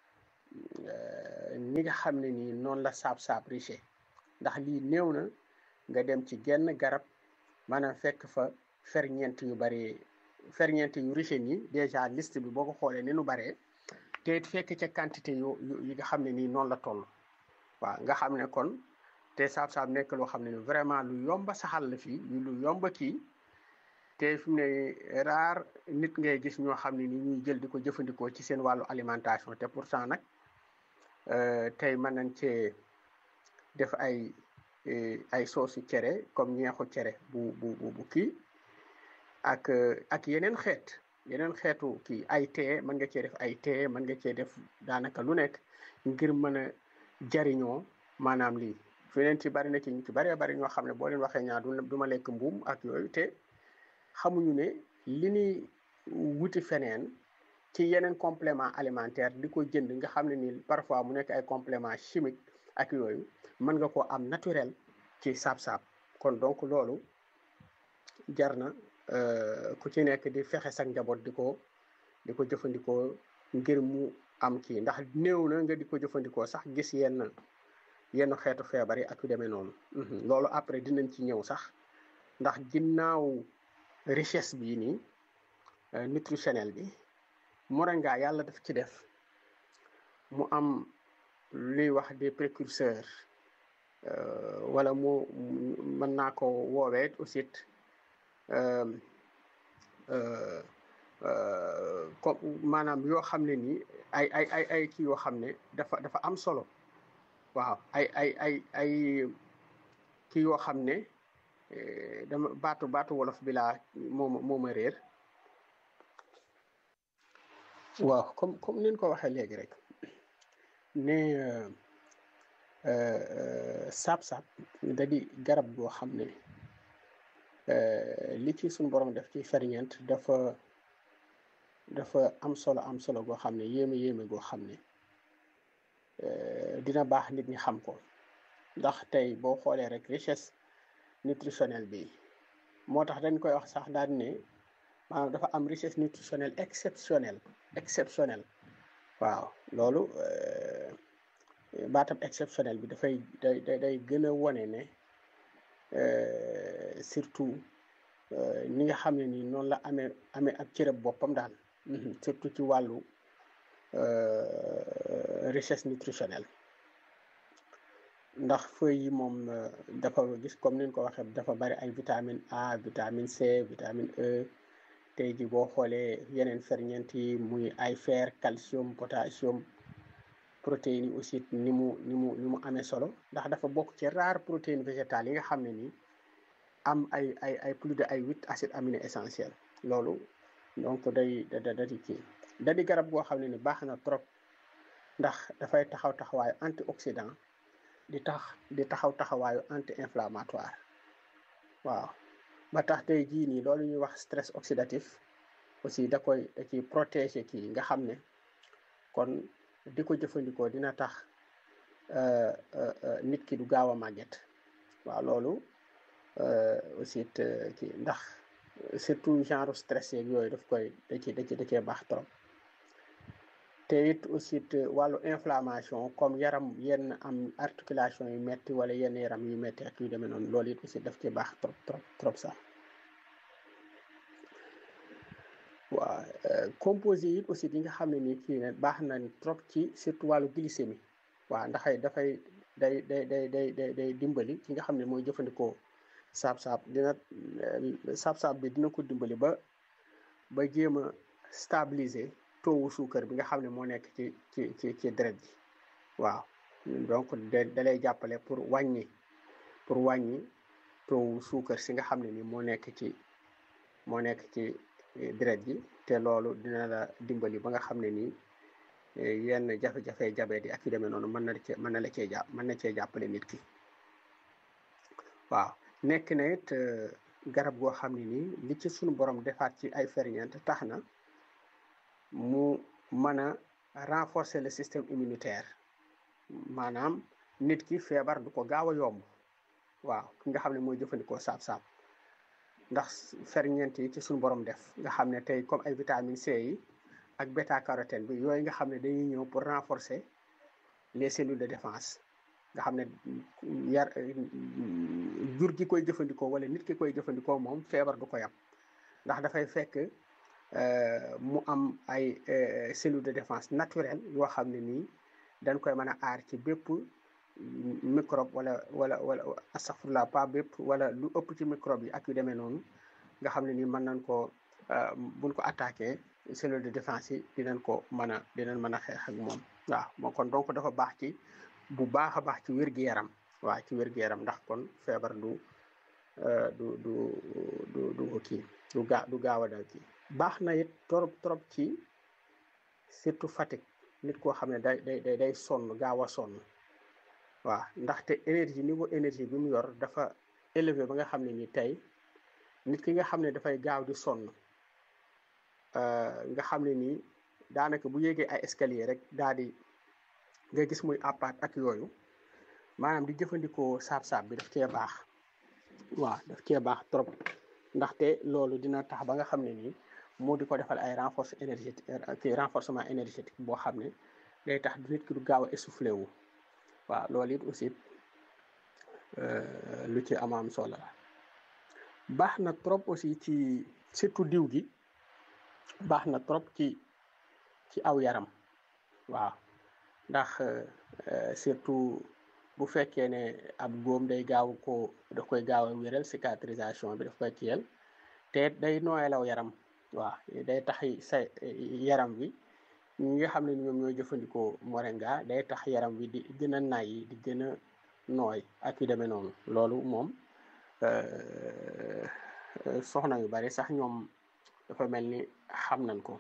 ni nga xam ne nii noonu la saab-saab riche ndax lii néew na nga dem ci genn garab maanaam fekk fa ferñeent yu bari ferñeent yu riche nii déjà liste bi boo ko xoolee ni nu baree te it fekk ca quantité yu yi nga xam ne nii noonu la toll waaw nga xam ne kon te saab-saab nekk loo xam ne ni vraiment lu yomba saxal la fii lu yomba kii te fi mu ne raar nit ngay gis ñoo xam ne ni ñuy jël di ko jëfandikoo ci seen wàllu alimentation te pourtant nag tey mën nañ cee def ay ay soosu cere comme ñeexu cere bu bu bu kii ak ak yeneen xeet yeneen xeetu kii ay tee mën nga cee def ay tee mën nga cee def daanaka lu nekk ngir mën a jariñoo maanaam lii feneen ci bari na ci ñu ci baree bari ñoo xam ne boo leen waxee ñaar du ma lekk mbuum ak yooyu te xamuñu ne li ñuy wuti feneen ci yeneen complément alimentaire di ko jënd nga xam ne ni parfois mu nekk ay complément chimique ak yooyu mën nga koo am naturel ci saab-saab kon donc loolu jar na ku ci nekk di fexe sa njaboot di ko di ko jëfandikoo ngir mu am kii ndax néew na nga di ko jëfandikoo sax gis yenn yenn xeetu feebar yi ak yu demee noonu loolu après dinañ ci ñëw sax ndax ginnaaw richesse bii nii nutritionnel bi moringa yàlla daf ci def mu am luy wax des précurseurs wala mu mën naa ko woowee aussi comme maanaam yoo xam ne nii ay ay ay ay kii yoo xam ne dafa dafa am solo waaw ay ay ay ay kii yoo xam ne dama baatu baatu wolof bi laa moom mooma réer waaw comme comme nin ko waxee léegi rek ne saab-saab da di garab goo xam ne li ci suñu borom def ci ferñeent dafa dafa am solo am solo goo xam ne yéeme yéeme goo xam ne dina baax nit ñi xam ko ndax tey boo xoolee rek richesse nutritionnelle bi moo tax dañ koy wax sax daal ne maanaam dafa am richesse nutritionnelle exceptionnelle exceptionnelle waaw loolu baatam exceptionnel bi dafay day day day gën a wone ne surtout ni nga xam ne nii noonu la amee amee ab cërëb boppam daal surtout ci wàllu richesse nutritionnelle ndax feuilles yi moom dafa gis comme ni ñu ko waxee dafa bari ay vitamine A vitamine C vitamine E tey ji boo xoolee yeneen ferñeent yi muy ay fer calcium potassium protéines yi aussi ni mu ni mu ni mu amee solo ndax dafa bokk ci rare protéines végétales yi nga xam ne nii am ay ay ay plus de ay huit acides aminés essentiels loolu donc day da da di kii da di garab goo xam ne ni baax na trop ndax dafay taxaw taxawaayu antioxydant di tax di taxaw taxawaayu anti inflammatoire waaw ba tax tey jii nii loolu ñuy wax stress oxydatif aussi da koy da ciy protéger kii nga xam ne kon di ko jëfandikoo dina tax nit ki du gaaw a màgget waaw loolu aussi kii ndax surtout genre stress yeeg yooyu daf koy da ci da ci da cee baax trop te it aussi wàllu inflammation comme yaram yenn am articulation yu metti wala yenn yaram yu metti ak yu demee noonu loolu it aussi daf ci baax trop trop trop sax waaw composé yi aussi yi nga xam ne nii kii ne baax na trop ci surtout wàllu glycémie waaw ndax dafay day day day day day day dimbali ki nga xam ne mooy jëfandikoo saab-saab dina saab-saab bi dina ko dimbali ba ba jéem a stabiliser taux suukar bi nga xam ne moo nekk ci ci ci ci deret ji waaw donc da da lay jàppale pour wàññi pour wàññi taux suukar si nga xam ne ni moo nekk ci moo nekk ci deret ji te loolu dina la dimbali ba nga xam ne nii yenn jafe-jafe jabet yi ak yu demee noonu mën na cee mën na la cee jàpp mën na cee jàppale nit ki waaw nekk na it garab goo xam ne nii li ci sunu borom defaat ci ay ferñeent tax na mu mën a renforcer le système immunitaire maanaam nit ki feebar du ko gaaw a yomb waaw ki nga xam ne mooy jëfandikoo saab-saab ndax ferñeent yi ci suñu borom def nga xam ne tey comme ay vitamine C yi ak bêta carotène bi yooyu nga xam ne dañuy ñëw pour renforcer les cellules de défense nga xam ne yar jur gi koy jëfandikoo wala nit ki koy jëfandikoo moom feebar du ko yam ndax dafay fekk mu am ay cellules de défense naturelle yoo xam ne nii dañ koy mën a aar ci bépp microbe wala wala wala astaghfirullah pas bépp wala lu ëpp ci microbe yi ak yu demee noonu nga xam ne nii mën nañ ko buñ ko attaqué cellule de défense yi dinañ ko mën a dinañ mën a xeex ak moom waaw moo kon donc dafa baax ci bu baax a baax ci wér-gu-yaram waaw ci wér-gu-yaram ndax kon feebar du du du du du kii du gaa du gaaw a dal kii baax na it trop trop ci surtout fatigue nit koo xam ne day day day sonn gaaw a sonn waaw ndaxte énergie niveau énergie bi mu yor dafa élevé ba nga xam ne ni tey nit ki nga xam ne dafay gaaw di sonn nga xam ne nii daanaka bu yéegee ay escalier rek daal di nga gis muy appaat ak yooyu maanaam di jëfandikoo saab-saab bi daf cee baax waaw daf cee baax trop ndaxte loolu dina tax ba nga xam ne nii moo di ko defal ay renforce énergétique kii renforcement énergétique boo xam ne day tax nit ki du gaaw a essoufflé wu waaw loolu it aussi lu ci amaam solo la baax na trop aussi ci surtout diw gi baax na trop ci ci aw yaram waaw ndax surtout bu fekkee ne ab góom day gaaw ko daf koy gaaw a wéral cicatrisation bi daf koy kiyal te day nooyalaw yaram waaw day tax sa yaram wi ñi nga xam ne ñoom ñooy jëfandikoo moringa day tax yaram wi di gën a nay di gën a nooy ak yu demee noonu loolu moom soxna yu bari sax ñoom dafa mel ni xam nañ ko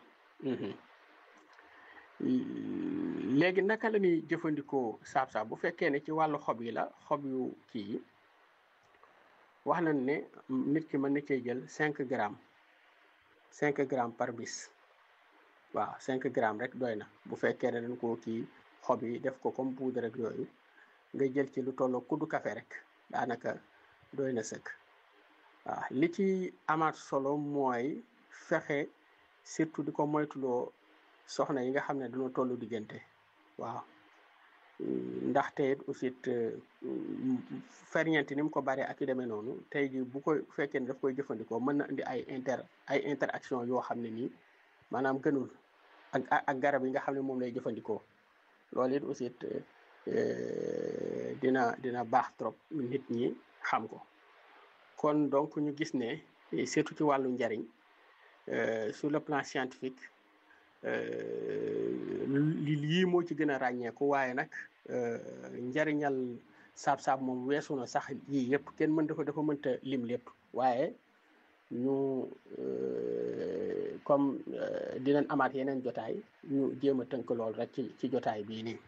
léegi naka la ñuy jëfandikoo saab-saab bu fekkee ne ci wàllu xob yi la xob yu kii yi wax nañ ne nit ki mën na cee jël cinq grammes cinq grammes par bis waaw cinq grammes rek doy na bu fekkee ne dañ koo kii xob yi def ko comme poudre rek yooyu nga jël ci lu tolloo kuddu café rek daanaka doy na sëkk waaw li ci amaat solo mooy fexe surtout di ko moytuloo soxna yi nga xam ne dañoo tollu diggante waaw ndaxte it aussi ferñeent ni mu ko baree ak yu demee noonu tey ji bu ko fekkee ne daf koy jëfandikoo mën na indi ay inter ay interaction yoo xam ne nii maanaam gënul ak ak garab yi nga xam ne moom lay jëfandikoo loolu it aussi dina dina baax trop nit ñi xam ko kon donc ñu gis ne surtout ci wàllu njariñ sur le plan scientifique lii moo ci gën a ràññeeku waaye nag njariñal saab-saab moom weesu na sax yii yëpp kenn mën dafa dafa mënta lim lépp waaye ñu comme dinañ amaat yeneen jotaay ñu jéem a tënk lool rek ci ci jotaay bii nii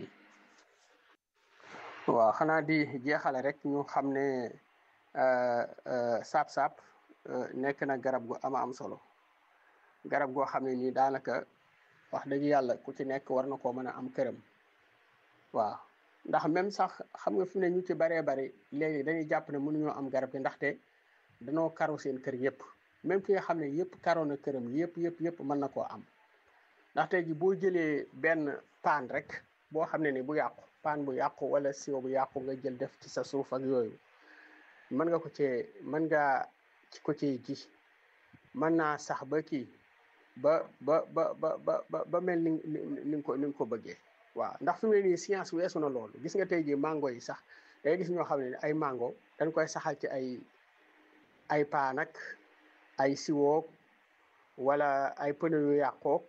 waaw xanaa di jeexale rek ñu xam ne saab-saab nekk na garab gu ama am solo garab goo xam ne nii daanaka wax dëgg yàlla ku ci nekk war na koo mën a am këram waaw ndax même sax xam nga fi ne ñu ci baree bari léegi dañuy jàpp ne mënuñoo am garab gi ndaxte danoo karo seen kër yëpp même ki nga xam ne yëpp karo na këram yëpp yëpp yëpp mën na koo am ndaxte ji boo jëlee benn paan rek boo xam ne ni bu yàqu paan bu yàqu wala siwo bu yàqu nga jël def ci sa suuf ak yooyu mën nga ko cee mën nga ko cee ji mën naa sax ba kii ba ba ba ba ba ba mel ni ni nga ko ni nga ko bëggee waaw ndax fi mu ne nii science weesu na loolu gis nga tey jii mango yi sax day gis ñoo xam ne ay mango dañ koy saxal ci ay ay paan ak ay siwook wala ay pneu yu yàqook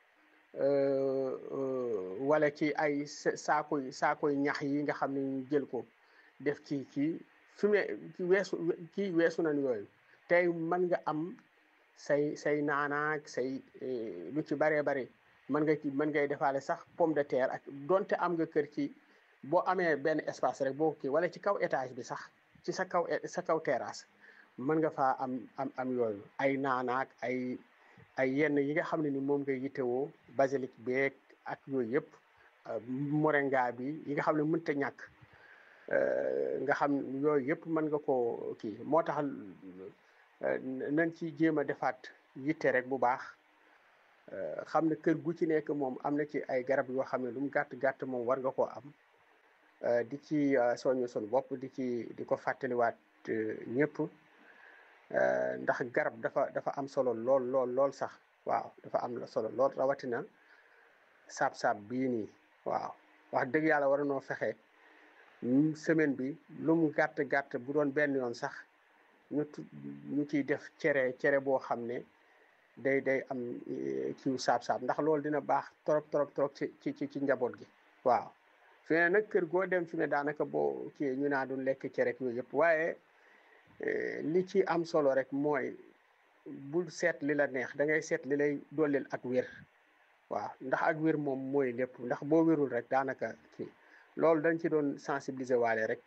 wala ci ay saakoy saakoy ñax yi nga xam ne ñu jël ko def ci kii fi mu ne ci weesu kii weesu nañ yooyu tey mën nga am say say naanaak say lu ci baree bare mën nga ci mën ngay defaale sax pomme de terre ak donte am nga kër ci boo amee benn espace rek boo kii wala ci kaw étage bi sax ci sa kaw sa kaw terrasse mën nga faa am am am yooyu ay naanaak ay ay yenn yi nga xam ne ni moom nga yittewoo basilic beeg ak yooyu yëpp moringa bi yi nga xam ne mënta ñàkk nga xam yooyu yëpp mën nga koo kii moo tax nañ ci jéem a defaat yitte rek bu baax xam ne kër gu ci nekk moom am na ci ay garab yoo xam ne lu mu gàtt gàtt moom war nga koo am di ci soññu sun bopp di ci di ko fàttaliwaat ñëpp ndax garab dafa dafa am solo lool lool lool sax waaw dafa am la solo lool rawatina saab-saab bii nii waaw wax dëgg yàlla war noo fexe semaine bi lu mu gàtt gàtt bu doon benn yoon sax ñu ñu ciy def cere cere boo xam ne day day am kiw saab-saab ndax loolu dina baax trop trop trop ci ci ci njaboot gi waaw fi ne nag kër goo dem fi ne daanaka boo kii ñu naa doon lekk cere yooyu yëpp waaye li ci am solo rek mooy bul seet li la neex da ngay seet li lay dollil ak wér waaw ndax ak wér moom mooy lépp ndax boo wérul rek daanaka kii loolu dañ ci doon sensibiliser waale rek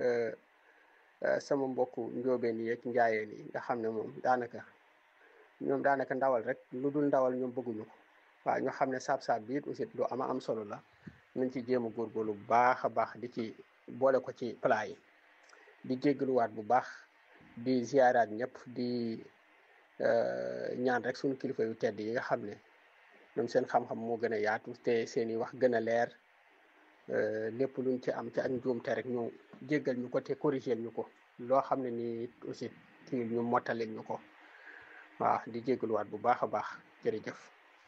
sama mbokku njóobeen yi ak njaayeen yi nga xam ne moom daanaka ñoom daanaka ndawal rek lu dul ndawal ñoom bëgguñu ko waaw ñu xam ne saab-saab bi it aussi lu ama am solo la nañ ci jéem a góorgóorlu bu baax a baax di ci boole ko ci plat yi di jéggaluwaat bu baax di ziaraat ñëpp di ñaan rek suñu kilifa yu tedd yi nga xam ne ñoom seen xam-xam moo gën a yaatu te seen i wax gën a leer lépp luñ ci am ci ak njuumte rek ñu jéggal ñu ko te corrigeel ñu ko loo xam ne nii aussi kii ñu mottalil ñu ko waaw di jéggaluwaat bu baax a baax jërëjëf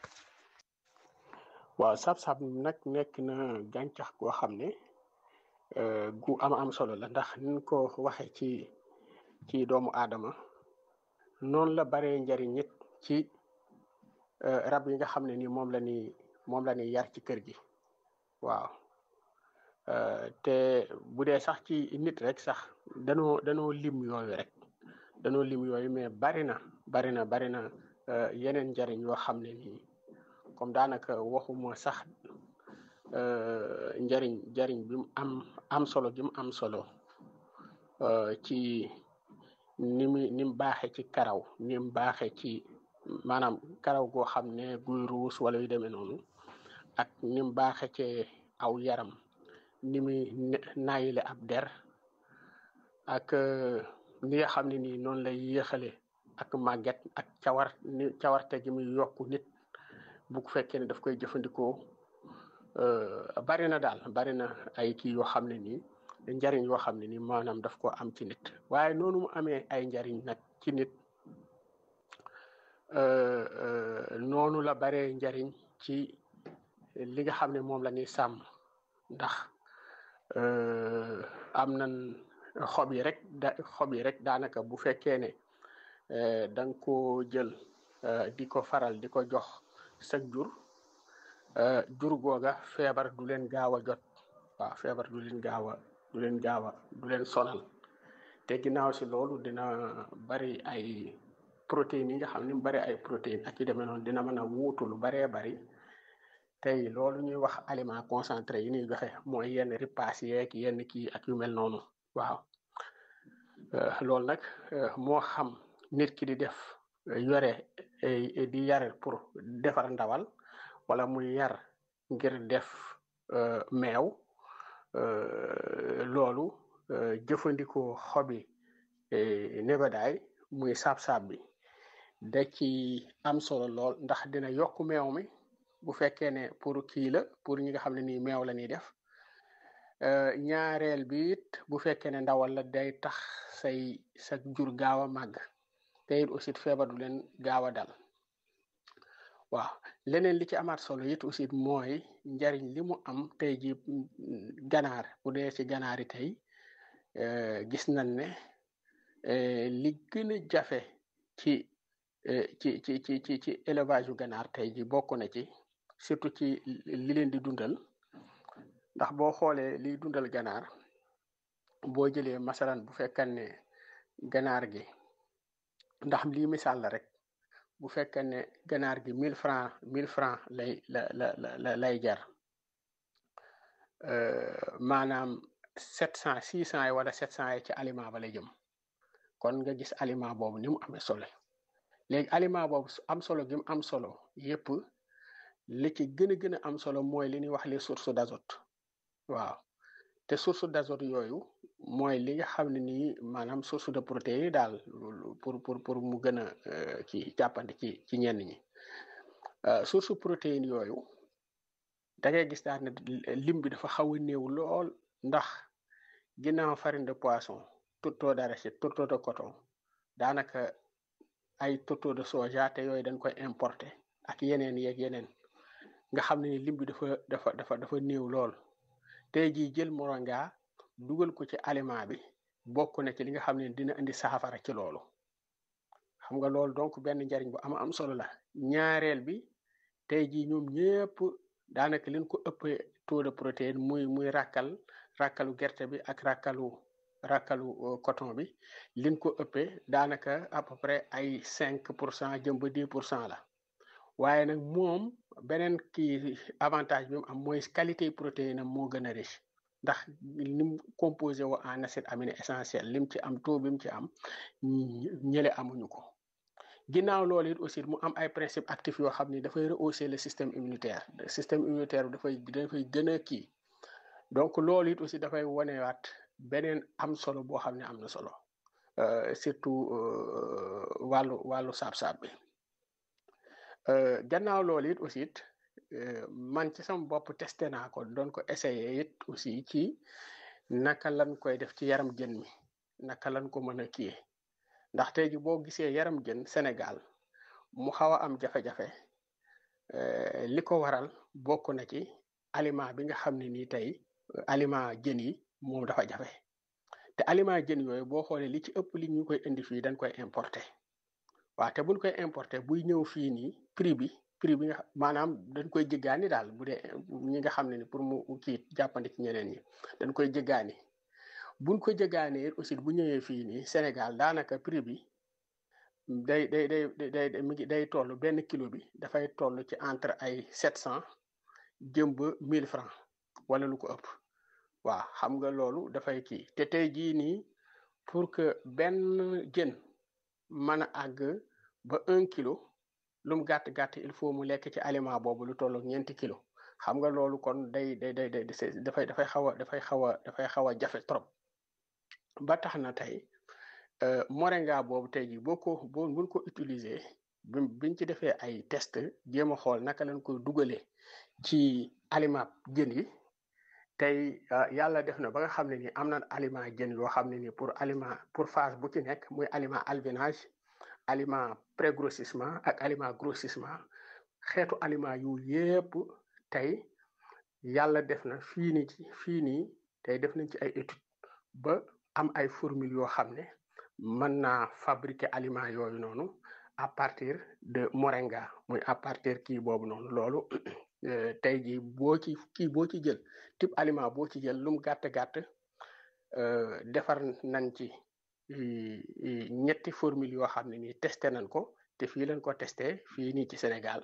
waaw sab-sab nag nekk na gàncax goo xam ne gu am am solo la ndax niñ ko waxe ci ci doomu aadama noonu la baree njariñ it ci rab yi nga xam ne ni moom la ni moom la ni yar ci kër gi waaw te bu dee sax ci nit rek sax danoo danoo lim yooyu rek danoo lim yooyu mais bari na bari na bari na yeneen njariñ yoo xam ne nii comme daanaka waxuma sax njariñ njariñ bi mu am am solo gi mu am solo ci ni mu ni mu baaxee ci karaw ni mu baaxee ci maanaam karaw goo xam ne guy ruus wala yu demee noonu ak ni mu baaxee ci aw yaram ni muy naayile ab der ak ni nga xam ne nii noonu lay yéexale ak màgget ak cawar ni cawarte gi muy yokku nit bu fekkee ne daf koy jëfandikoo bari na daal bari na ay kii yoo xam ne nii njariñ yoo xam ne nii maanaam daf ko am ci nit waaye noonu mu amee ay njariñ nag ci nit noonu la baree njariñ ci li nga xam ne moom la ñuy sàmm ndax am nan xob yi rek da xob yi rek daanaka bu fekkee ne da nga ko jël di ko faral di ko jox sag jur jur googa feebar du leen gaaw a jot waaw feebar du leen gaaw a du leen gaaw a du leen sonal te ginnaaw si loolu dina bari ay protéines yi nga xam ne bari ay protéines ak yu demee noonu dina mën a wuutu lu baree bari tey loolu ñuy wax aliment concentré yi ñuy joxe mooy yenn ripaas yeeg yenn kii ak yu mel noonu waaw loolu nag moo xam nit ki di def yore di yar pour defar ndawal wala muy yar ngir def meew loolu jëfandikoo xobi nebedaay muy saab-saab bi da ci am solo lool ndax dina yokk meew mi bu fekkee ne pour kii la pour ñi nga xam ne nii meew la ñuy def ñaareel bi it bu fekkee ne ndawal la day tax say sa jur gaaw a màgg te it aussi feebar du leen gaaw a dal waaw leneen li ci amaat solo it aussi mooy njariñ li mu am tey ji ganaar bu dee ci ganaar yi tey gis nañ ne li gën a jafe ci ci ci ci ci ci élevage yu ganaar tey ji bokk na ci surtout ci li leen di dundal ndax boo xoolee liy dundal ganaar boo jëlee masalan bu fekkan ne ganaar gi ndax lii misaal la rek bu fekkee ne ganaar gi mille francs mille francs lay la la la lay jar maanaam sept cent six cent yi wala sept cent yi ci aliment ba lay jëm kon nga gis aliment boobu ni mu amee solo léegi aliment boobu am solo gi mu am solo yépp li ci gën a gën a am solo mooy li ñuy wax les sources d'azote waaw te source d'azote yooyu mooy li nga xam ne nii maanaam source de protéines daal pour pour pour mu gën a ci jàppandi ci ci ñenn ñi source protéine yooyu da ngay gis daal ne lim bi dafa xaw a néew lool ndax ginnaaw farine de poisson tourteau d'arachide tourteau de coton daanaka ay tourteau de soja te yooyu dañ koy importer ak yeneen yeeg yeneen nga xam ne lim bi dafa dafa dafa dafa néew lool tey jii jël moringa dugal ko ci aliment bi bokk na ci li nga xam ne dina indi saafara ci loolu xam nga loolu donc benn njariñ bu am am solo la ñaareel bi tey jii ñoom ñëpp daanaka leen ko ëppee taux de protéine muy muy rakkal rakkalu gerte bi ak rakkalu rakkalu coton bi liñ ko ëppee daanaka à peu près ay cinq pour cent jëm ba dix pour cent la waaye nag moom beneen kii avantage bi mu am mooy qualité protéine am moo gën a riche ndax lim composé wo en acide aminé essentiel lim ci am taux bi mu ci am ñële amuñu ko ginnaaw loolu it aussi mu am ay principes actifs yoo xam ni dafay rehausser le système immunitaire le système immunitaire bi dafay dafay gën a kii donc loolu it aussi dafay wanewaat beneen am solo boo xam ne am na solo surtout wàllu wàllu saab-saab bi gannaaw loolu it aussi it man ci sama bopp testé naa ko doon ko essayé it aussi ci naka lan koy def ci yaram jën mi naka lan ko mën a kiyee ndax tey ji boo gisee yaram jën Sénégal mu xaw a am jafe-jafe li ko waral bokk na ci aliment bi nga xam ne nii tey aliment jën yi moom dafa jafe te aliment jën yooyu boo xoolee li ci ëpp li ñu koy indi fii dañ koy importer waaw te buñ koy importer buy ñëw fii nii prix bi prix bi nga maanaam dañ koy jéggaani daal bu dee ñi nga xam ne ni pour mu kii jàppandi ci ñeneen ñi dañ koy jéggaani buñ ko jéggaanee aussi bu ñëwee fii nii Sénégal daanaka prix bi day day day day mi ngi day toll benn kilo bi dafay toll ci entre ay sept cent jëm ba mille francs wala lu ko ëpp waaw xam nga loolu dafay kii te tey jii nii pour que benn jën mën a àgg ba un kilo lu mu gàtt gàtt il faut mu lekk ci aliment boobu lu toll ak ñeenti kilo xam nga loolu kon day day day day dafay dafay xaw a dafay xaw a dafay xaw a jafe trop ba tax na tey moringa boobu tey jii boo ko boo buñ ko utiliser bi biñ ci defee ay test jéem a xool naka lañ koy dugalee ci aliment jën yi tey yàlla def na ba nga xam ne ni am na aliment jën yoo xam ne ni pour aliment pour phase bu ci nekk muy aliment alvinage aliment pré-grossissement ak aliment grossissement xeetu aliment yu yépp tey yàlla def na fii nii ci fii nii tey def nañ ci ay étude ba am ay formule yoo xam ne mën naa fabriquer aliment yooyu noonu à partir de moringa muy à partir kii boobu noonu loolu tey jii boo ci kii boo ci jël type aliment boo ci jël lum gàtt gàtt defar nañ ci ñetti formule yoo xam ne nii testé nañ ko te fii lañ ko testé fii nii ci Sénégal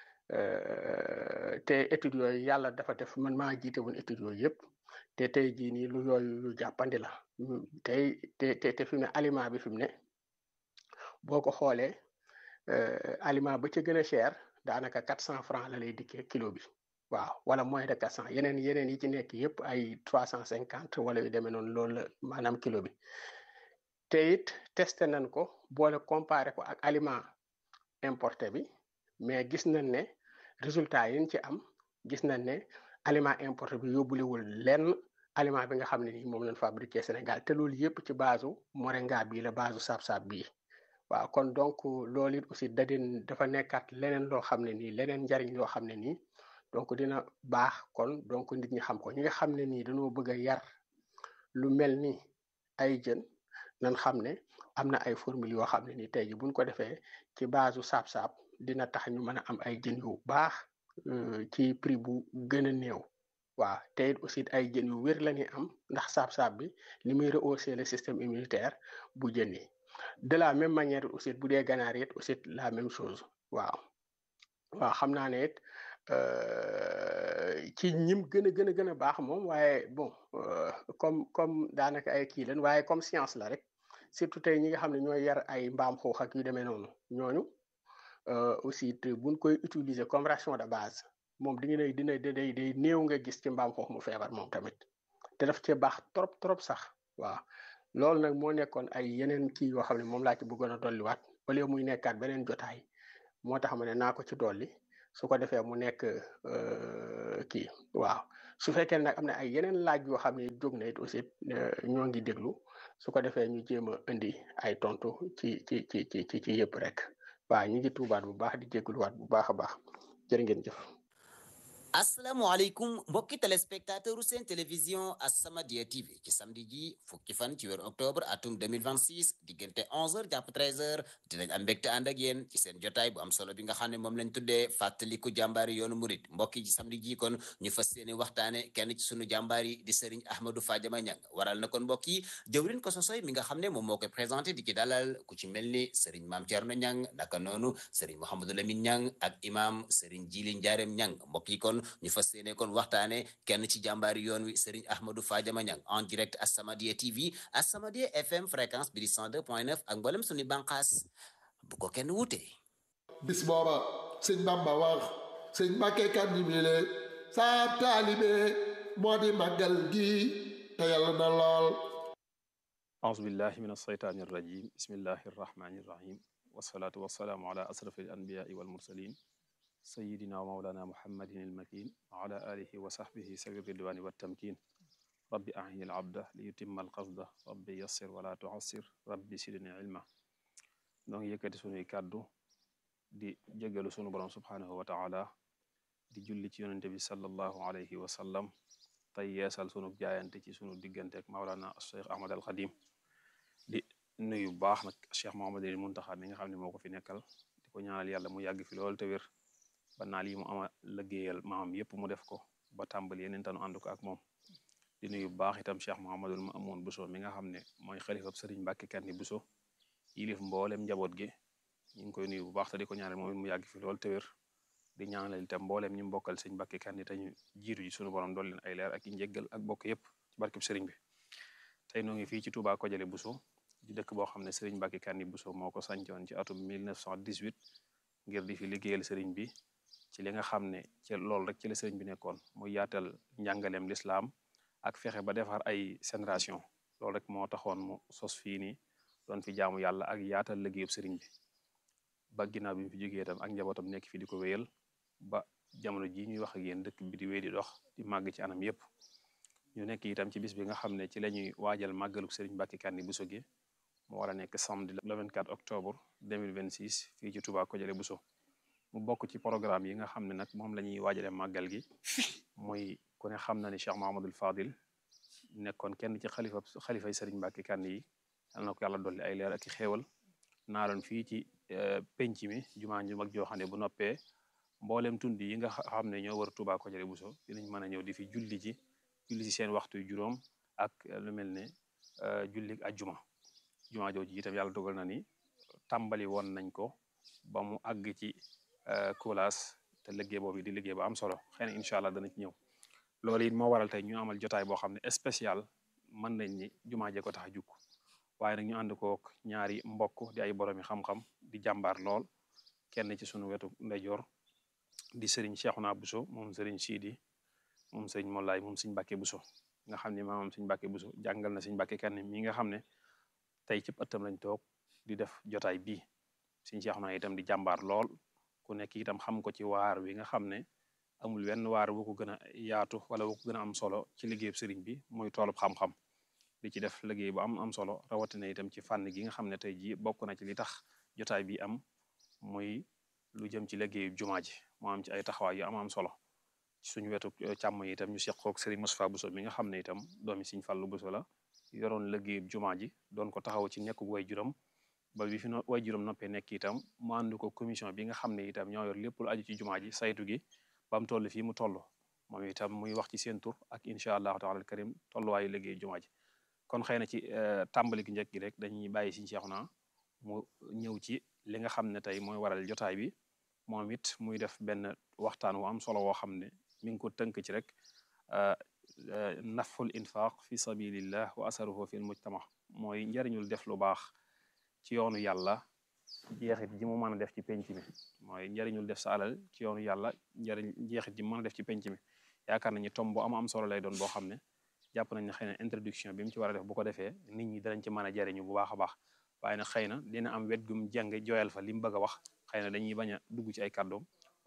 te études yooyu yàlla dafa def man maa jiite woon études yooyu yëpp te tey jii nii lu yooyu lu jàppandi la tey te te te fi mu ne aliment bi fi mu ne boo ko xoolee aliment ba ca gën a cher daanaka quatre cent francs la lay dikkee kilo bi waaw wala moins de quatre cent yeneen yeneen yi ci nekk yëpp ay trois cent cinquante wala yu demee noonu loolu la maanaam kilo bi te it testé nañ ko boole comparé ko ak aliment importé bi mais gis nañ ne résultat yi ñu ci am gis nañ ne aliment importé bi yóbbulewul lenn aliment bi nga xam ne ni moom lañ fabriqué Sénégal te loolu yëpp ci base moringa bii la base saab-saab bii waaw kon donc loolu it aussi da din dafa nekkaat leneen loo xam ne nii leneen njariñ loo xam ne nii donc dina baax kon donc nit ñi xam ko ñi nga xam ne nii dañoo bëgg a yar lu mel ni ay jën nan xam ne am na ay formule yoo xam ne nii tey ji buñ ko defee ci base saab-saab dina tax ñu mën a am ay jën yu baax ci prix bu gën a néew waaw te it aussi ay jën yu wér la ñuy am ndax saab-saab bi li muy rehausser le système immunitaire bu jën yi de la même manière aussi bu dee ganaar it aussi la même chose waaw waaw xam naa ne it ci ñim gën a gën a gën a baax moom waaye bon comme comme daanaka ay kii leen waaye comme science la rek surtout tey ñi nga xam ne ñooy yar ay mbaam xuux ak yu demee noonu ñooñu aussi buñ koy utiliser comme ration de base moom di nga dina day day néew nga gis ci mbaam xuux mu feebar moom tamit te daf cee baax trop trop sax waaw loolu nag moo nekkoon ay yeneen kii yoo xam ne moom laa ci bëggoon a dolliwaat wala muy nekkaat beneen jotaay moo tax ma ne naa ko ci dolli su ko defee mu nekk kii waaw su fekkee nag am na ay yeneen laaj yoo xam ne jóg na it aussi ñoo ngi déglu su ko defee ñu jéem a indi ay tontu ci ci ci ci ci ci yëpp rek waaw ñu ngi tuubaat bu baax di jégaluwaat bu baax a baax jërë ngeen jëf. asalaamaaleykum mbokki téléspectateur seen télévision As-Samadiyya TV ci samedi ji fukki fan ci weeru octobre atum 2026 diggante 11h jàpp 13h dinañ am mbégte ànd ak yéen ci seen jotaay bu am solo bi nga xam ne moom lañ tuddee fàttaliku jàmbaari yoonu murit mbokki ci samedi ji kon ñu fas yéene waxtaane kenn ci sunu jàmbaar yi di Serigne Ahmadou Fadiama Niang waral na kon mbokk yi jëwrin ko sosoy mi nga xam ne moom moo koy présenté di ci dalal ku ci mel ni Serigne Mame Thierno Niang naka noonu Serigne Mouhamadou Lamine Niang ak imam Serigne Djili Ndiarème Niang mbokk yi kon ñu fas yéene kon waxtaane kenn ci jàmbaari yoon wi Serigne Ahmadou Fadiama Niang en direct As-Samadiyya TV As-Samadiyya FM fréquence bi di 102.9 ak mboolem suñu bànqaas bu ko kenn wute bis booba sëñ Bamba wax sëñ Mbàkke kan ñibile saab taalibe moo di màggal gi te yàlla na lool أعوذ بالله من الشيطان الرجيم بسم الله الرحمن الرحيم والصلاة والسلام على أشرف الأنبياء والمرسلين سيدنا ومولانا محمد المكين وعلى آله وصحبه سبيل الرضوان والتمكين رب أعين العبد ليتم القصد رب يسر ولا تعسر رب سيدني علما نون يكتي سوني كادو di jégalu sunu borom subhanahu wa taala di julli ci yonente bi sallallahu alayhi wa sallam tey yeesal sunu jaayante ci sunu diggante ak Maulana Cheikh Ahmad al Khadim di nuyu bu baax nag Cheikh Mouhamadul Muntaxa mi nga xam ne moo ko fi nekkal di ko ñaanal yàlla mu yàgg fi lool te wér ba naal yi mu ama liggéeyal maamam yépp mu def ko ba tàmbali yeneen tanu ànd ko ak moom di nuyu bu baax itam Cheikh Mouhamadul Mamoun Bousso mi nga xam ne mooy xalifab Sëriñ Mbàkke Kanni Bousso yilif mboolem njaboot gi ñu ngi koy nuyu bu baax te di ko ñaanal moom it mu yàgg fi lool te wér di ñaanal itam mboolem ñu mbokkal sëñ Mbàkke Kanni te ñu jiitu ji sunu borom dool leen ay leer ak i njéggal ak bokk yépp ci barkeb sëriñ bi tey noo ngi fii ci Touba Kodialé Bousso di dëkk boo xam ne sëriñ Mbàkke Kanni Bousso moo ko sancoon ci atum 1918 ngir di fi liggéeyal sëriñ bi ci li nga xam ne ci loolu rek ci la sëriñ bi nekkoon muy yaatal njàngaleem lislaam ak fexe ba defar ay génération loolu rek moo taxoon mu sos fii nii doon fi jaamu yàlla ak yaatal liggéeyub sëriñ bi ba ginnaaw bi mu fi jógee itam ak njabootam nekk fi di ko wéyal ba jamono ji ñuy wax ak yéen dëkk bi di wéy di dox di màgg ci anam yépp ñu nekk itam ci bis bi nga xam ne ci la ñuy waajal màggaluk sëriñ Mbàkke Kanni Bousso gi mu war a nekk samedi le 24 octobre 2026 fii ci Touba Kodialé Bousso mu bokk ci programme yi nga xam ne nag moom la ñuy waajale màggal gi muy ku ne xam na ni Cheikh Mahamadul Fadil nekkoon kenn ci xalifa xalifay sëriñ Mbàkke Kanni yi yal na ko yàlla dolli ay leer ak i xéewal naaloon fii ci penc mi jumaa ju mag joo xam ne bu noppee mboolem tund yi nga xam ne ñoo war Touba Kodialé Bousso dinañ mën a ñëw di fi julli ji julli ci seen waxtu juróom ak lu mel ne julli ajjuma jumaa jooju itam yàlla dogal na ni tàmbali woon nañ ko ba mu àgg ci kulaas te liggéey boobu di liggéey ba am solo xëy na incha allah dana ci ñëw loolu it moo waral tey ñu amal jotaay boo xam ne spécial mën nañ ni jumaa jee ko tax a jukk waaye nag ñu ànd kook ñaari mbokk di ay boroomi xam-xam di jàmbaar lool kenn ci sunu wetu ndeyjoor di sëriñ Cheikhouna Bousso moom sëriñ Sidi moom sëriñ Mollaay moom sëriñ Mbàkke Bousso nga xam ne maamam sëriñ Mbàkke Bousso jàngal na sëriñ Mbàkke Kanni mi nga xam ne tey ci ëttam lañ toog di def jotaay bii sëriñ Cheikhouna itam di jàmbaar lool ku nekk itam xam ko ci waar wi nga xam ne amul wenn waar bu ko gën a yaatu wala bu ko gën a am solo ci liggéeyub sëriñ bi muy toolub xam-xam di ci def liggéey bu am am solo rawatina itam ci fànn gi nga xam ne tey jii bokk na ci li tax jotaay bi am muy lu jëm ci liggéeyu jumaa ji moo am ci ay taxawaay yu am am solo suñu wetu càmm yi itam ñu seqoog Serigne Moustapha Bousso mi nga xam ne itam doomi Serigne Fallou Bousso la yoroon liggéeyu jumaa ji doon ko taxaw ci nekk way juróom ba bi fi way juróom noppee nekk itam mu ànd ko commission bi nga xam ne itam ñoo yor lépp lu aju ci jumaa ji saytu gi ba mu toll fii mu toll moom itam muy wax ci seen tur ak incha allahu taala al karim tolluwaayu liggéeyu jumaa ji kon xëy na ci tàmbali gi njëkk gi rek dañuy bàyyi Serigne Cheikhouna mu ñëw ci li nga xam ne tey mooy waral jotaay bi moom it muy def benn waxtaan wu am solo woo xam ne mi ngi ko tënk ci rek naful infaq fi sabilillah wa asaruhu fi mujtama mooy njariñul def lu baax ci yoonu yàlla jeexit ji mu mën a def ci penc mi mooy njariñul def sa alal ci yoonu yàlla njariñ jeexit ji mu mën a def ci penc mi yaakaar nañu tom bu am am solo lay doon boo xam ne jàpp nañ ne xëy na introduction bi mu ci war a def bu ko defee nit ñi danañ ci mën a jariñu bu baax a baax waaye nag xëy na dina am wet gum jàng jooyal fa li mu bëgg a wax xëy na dañuy bañ a dugg ci ay kàddoom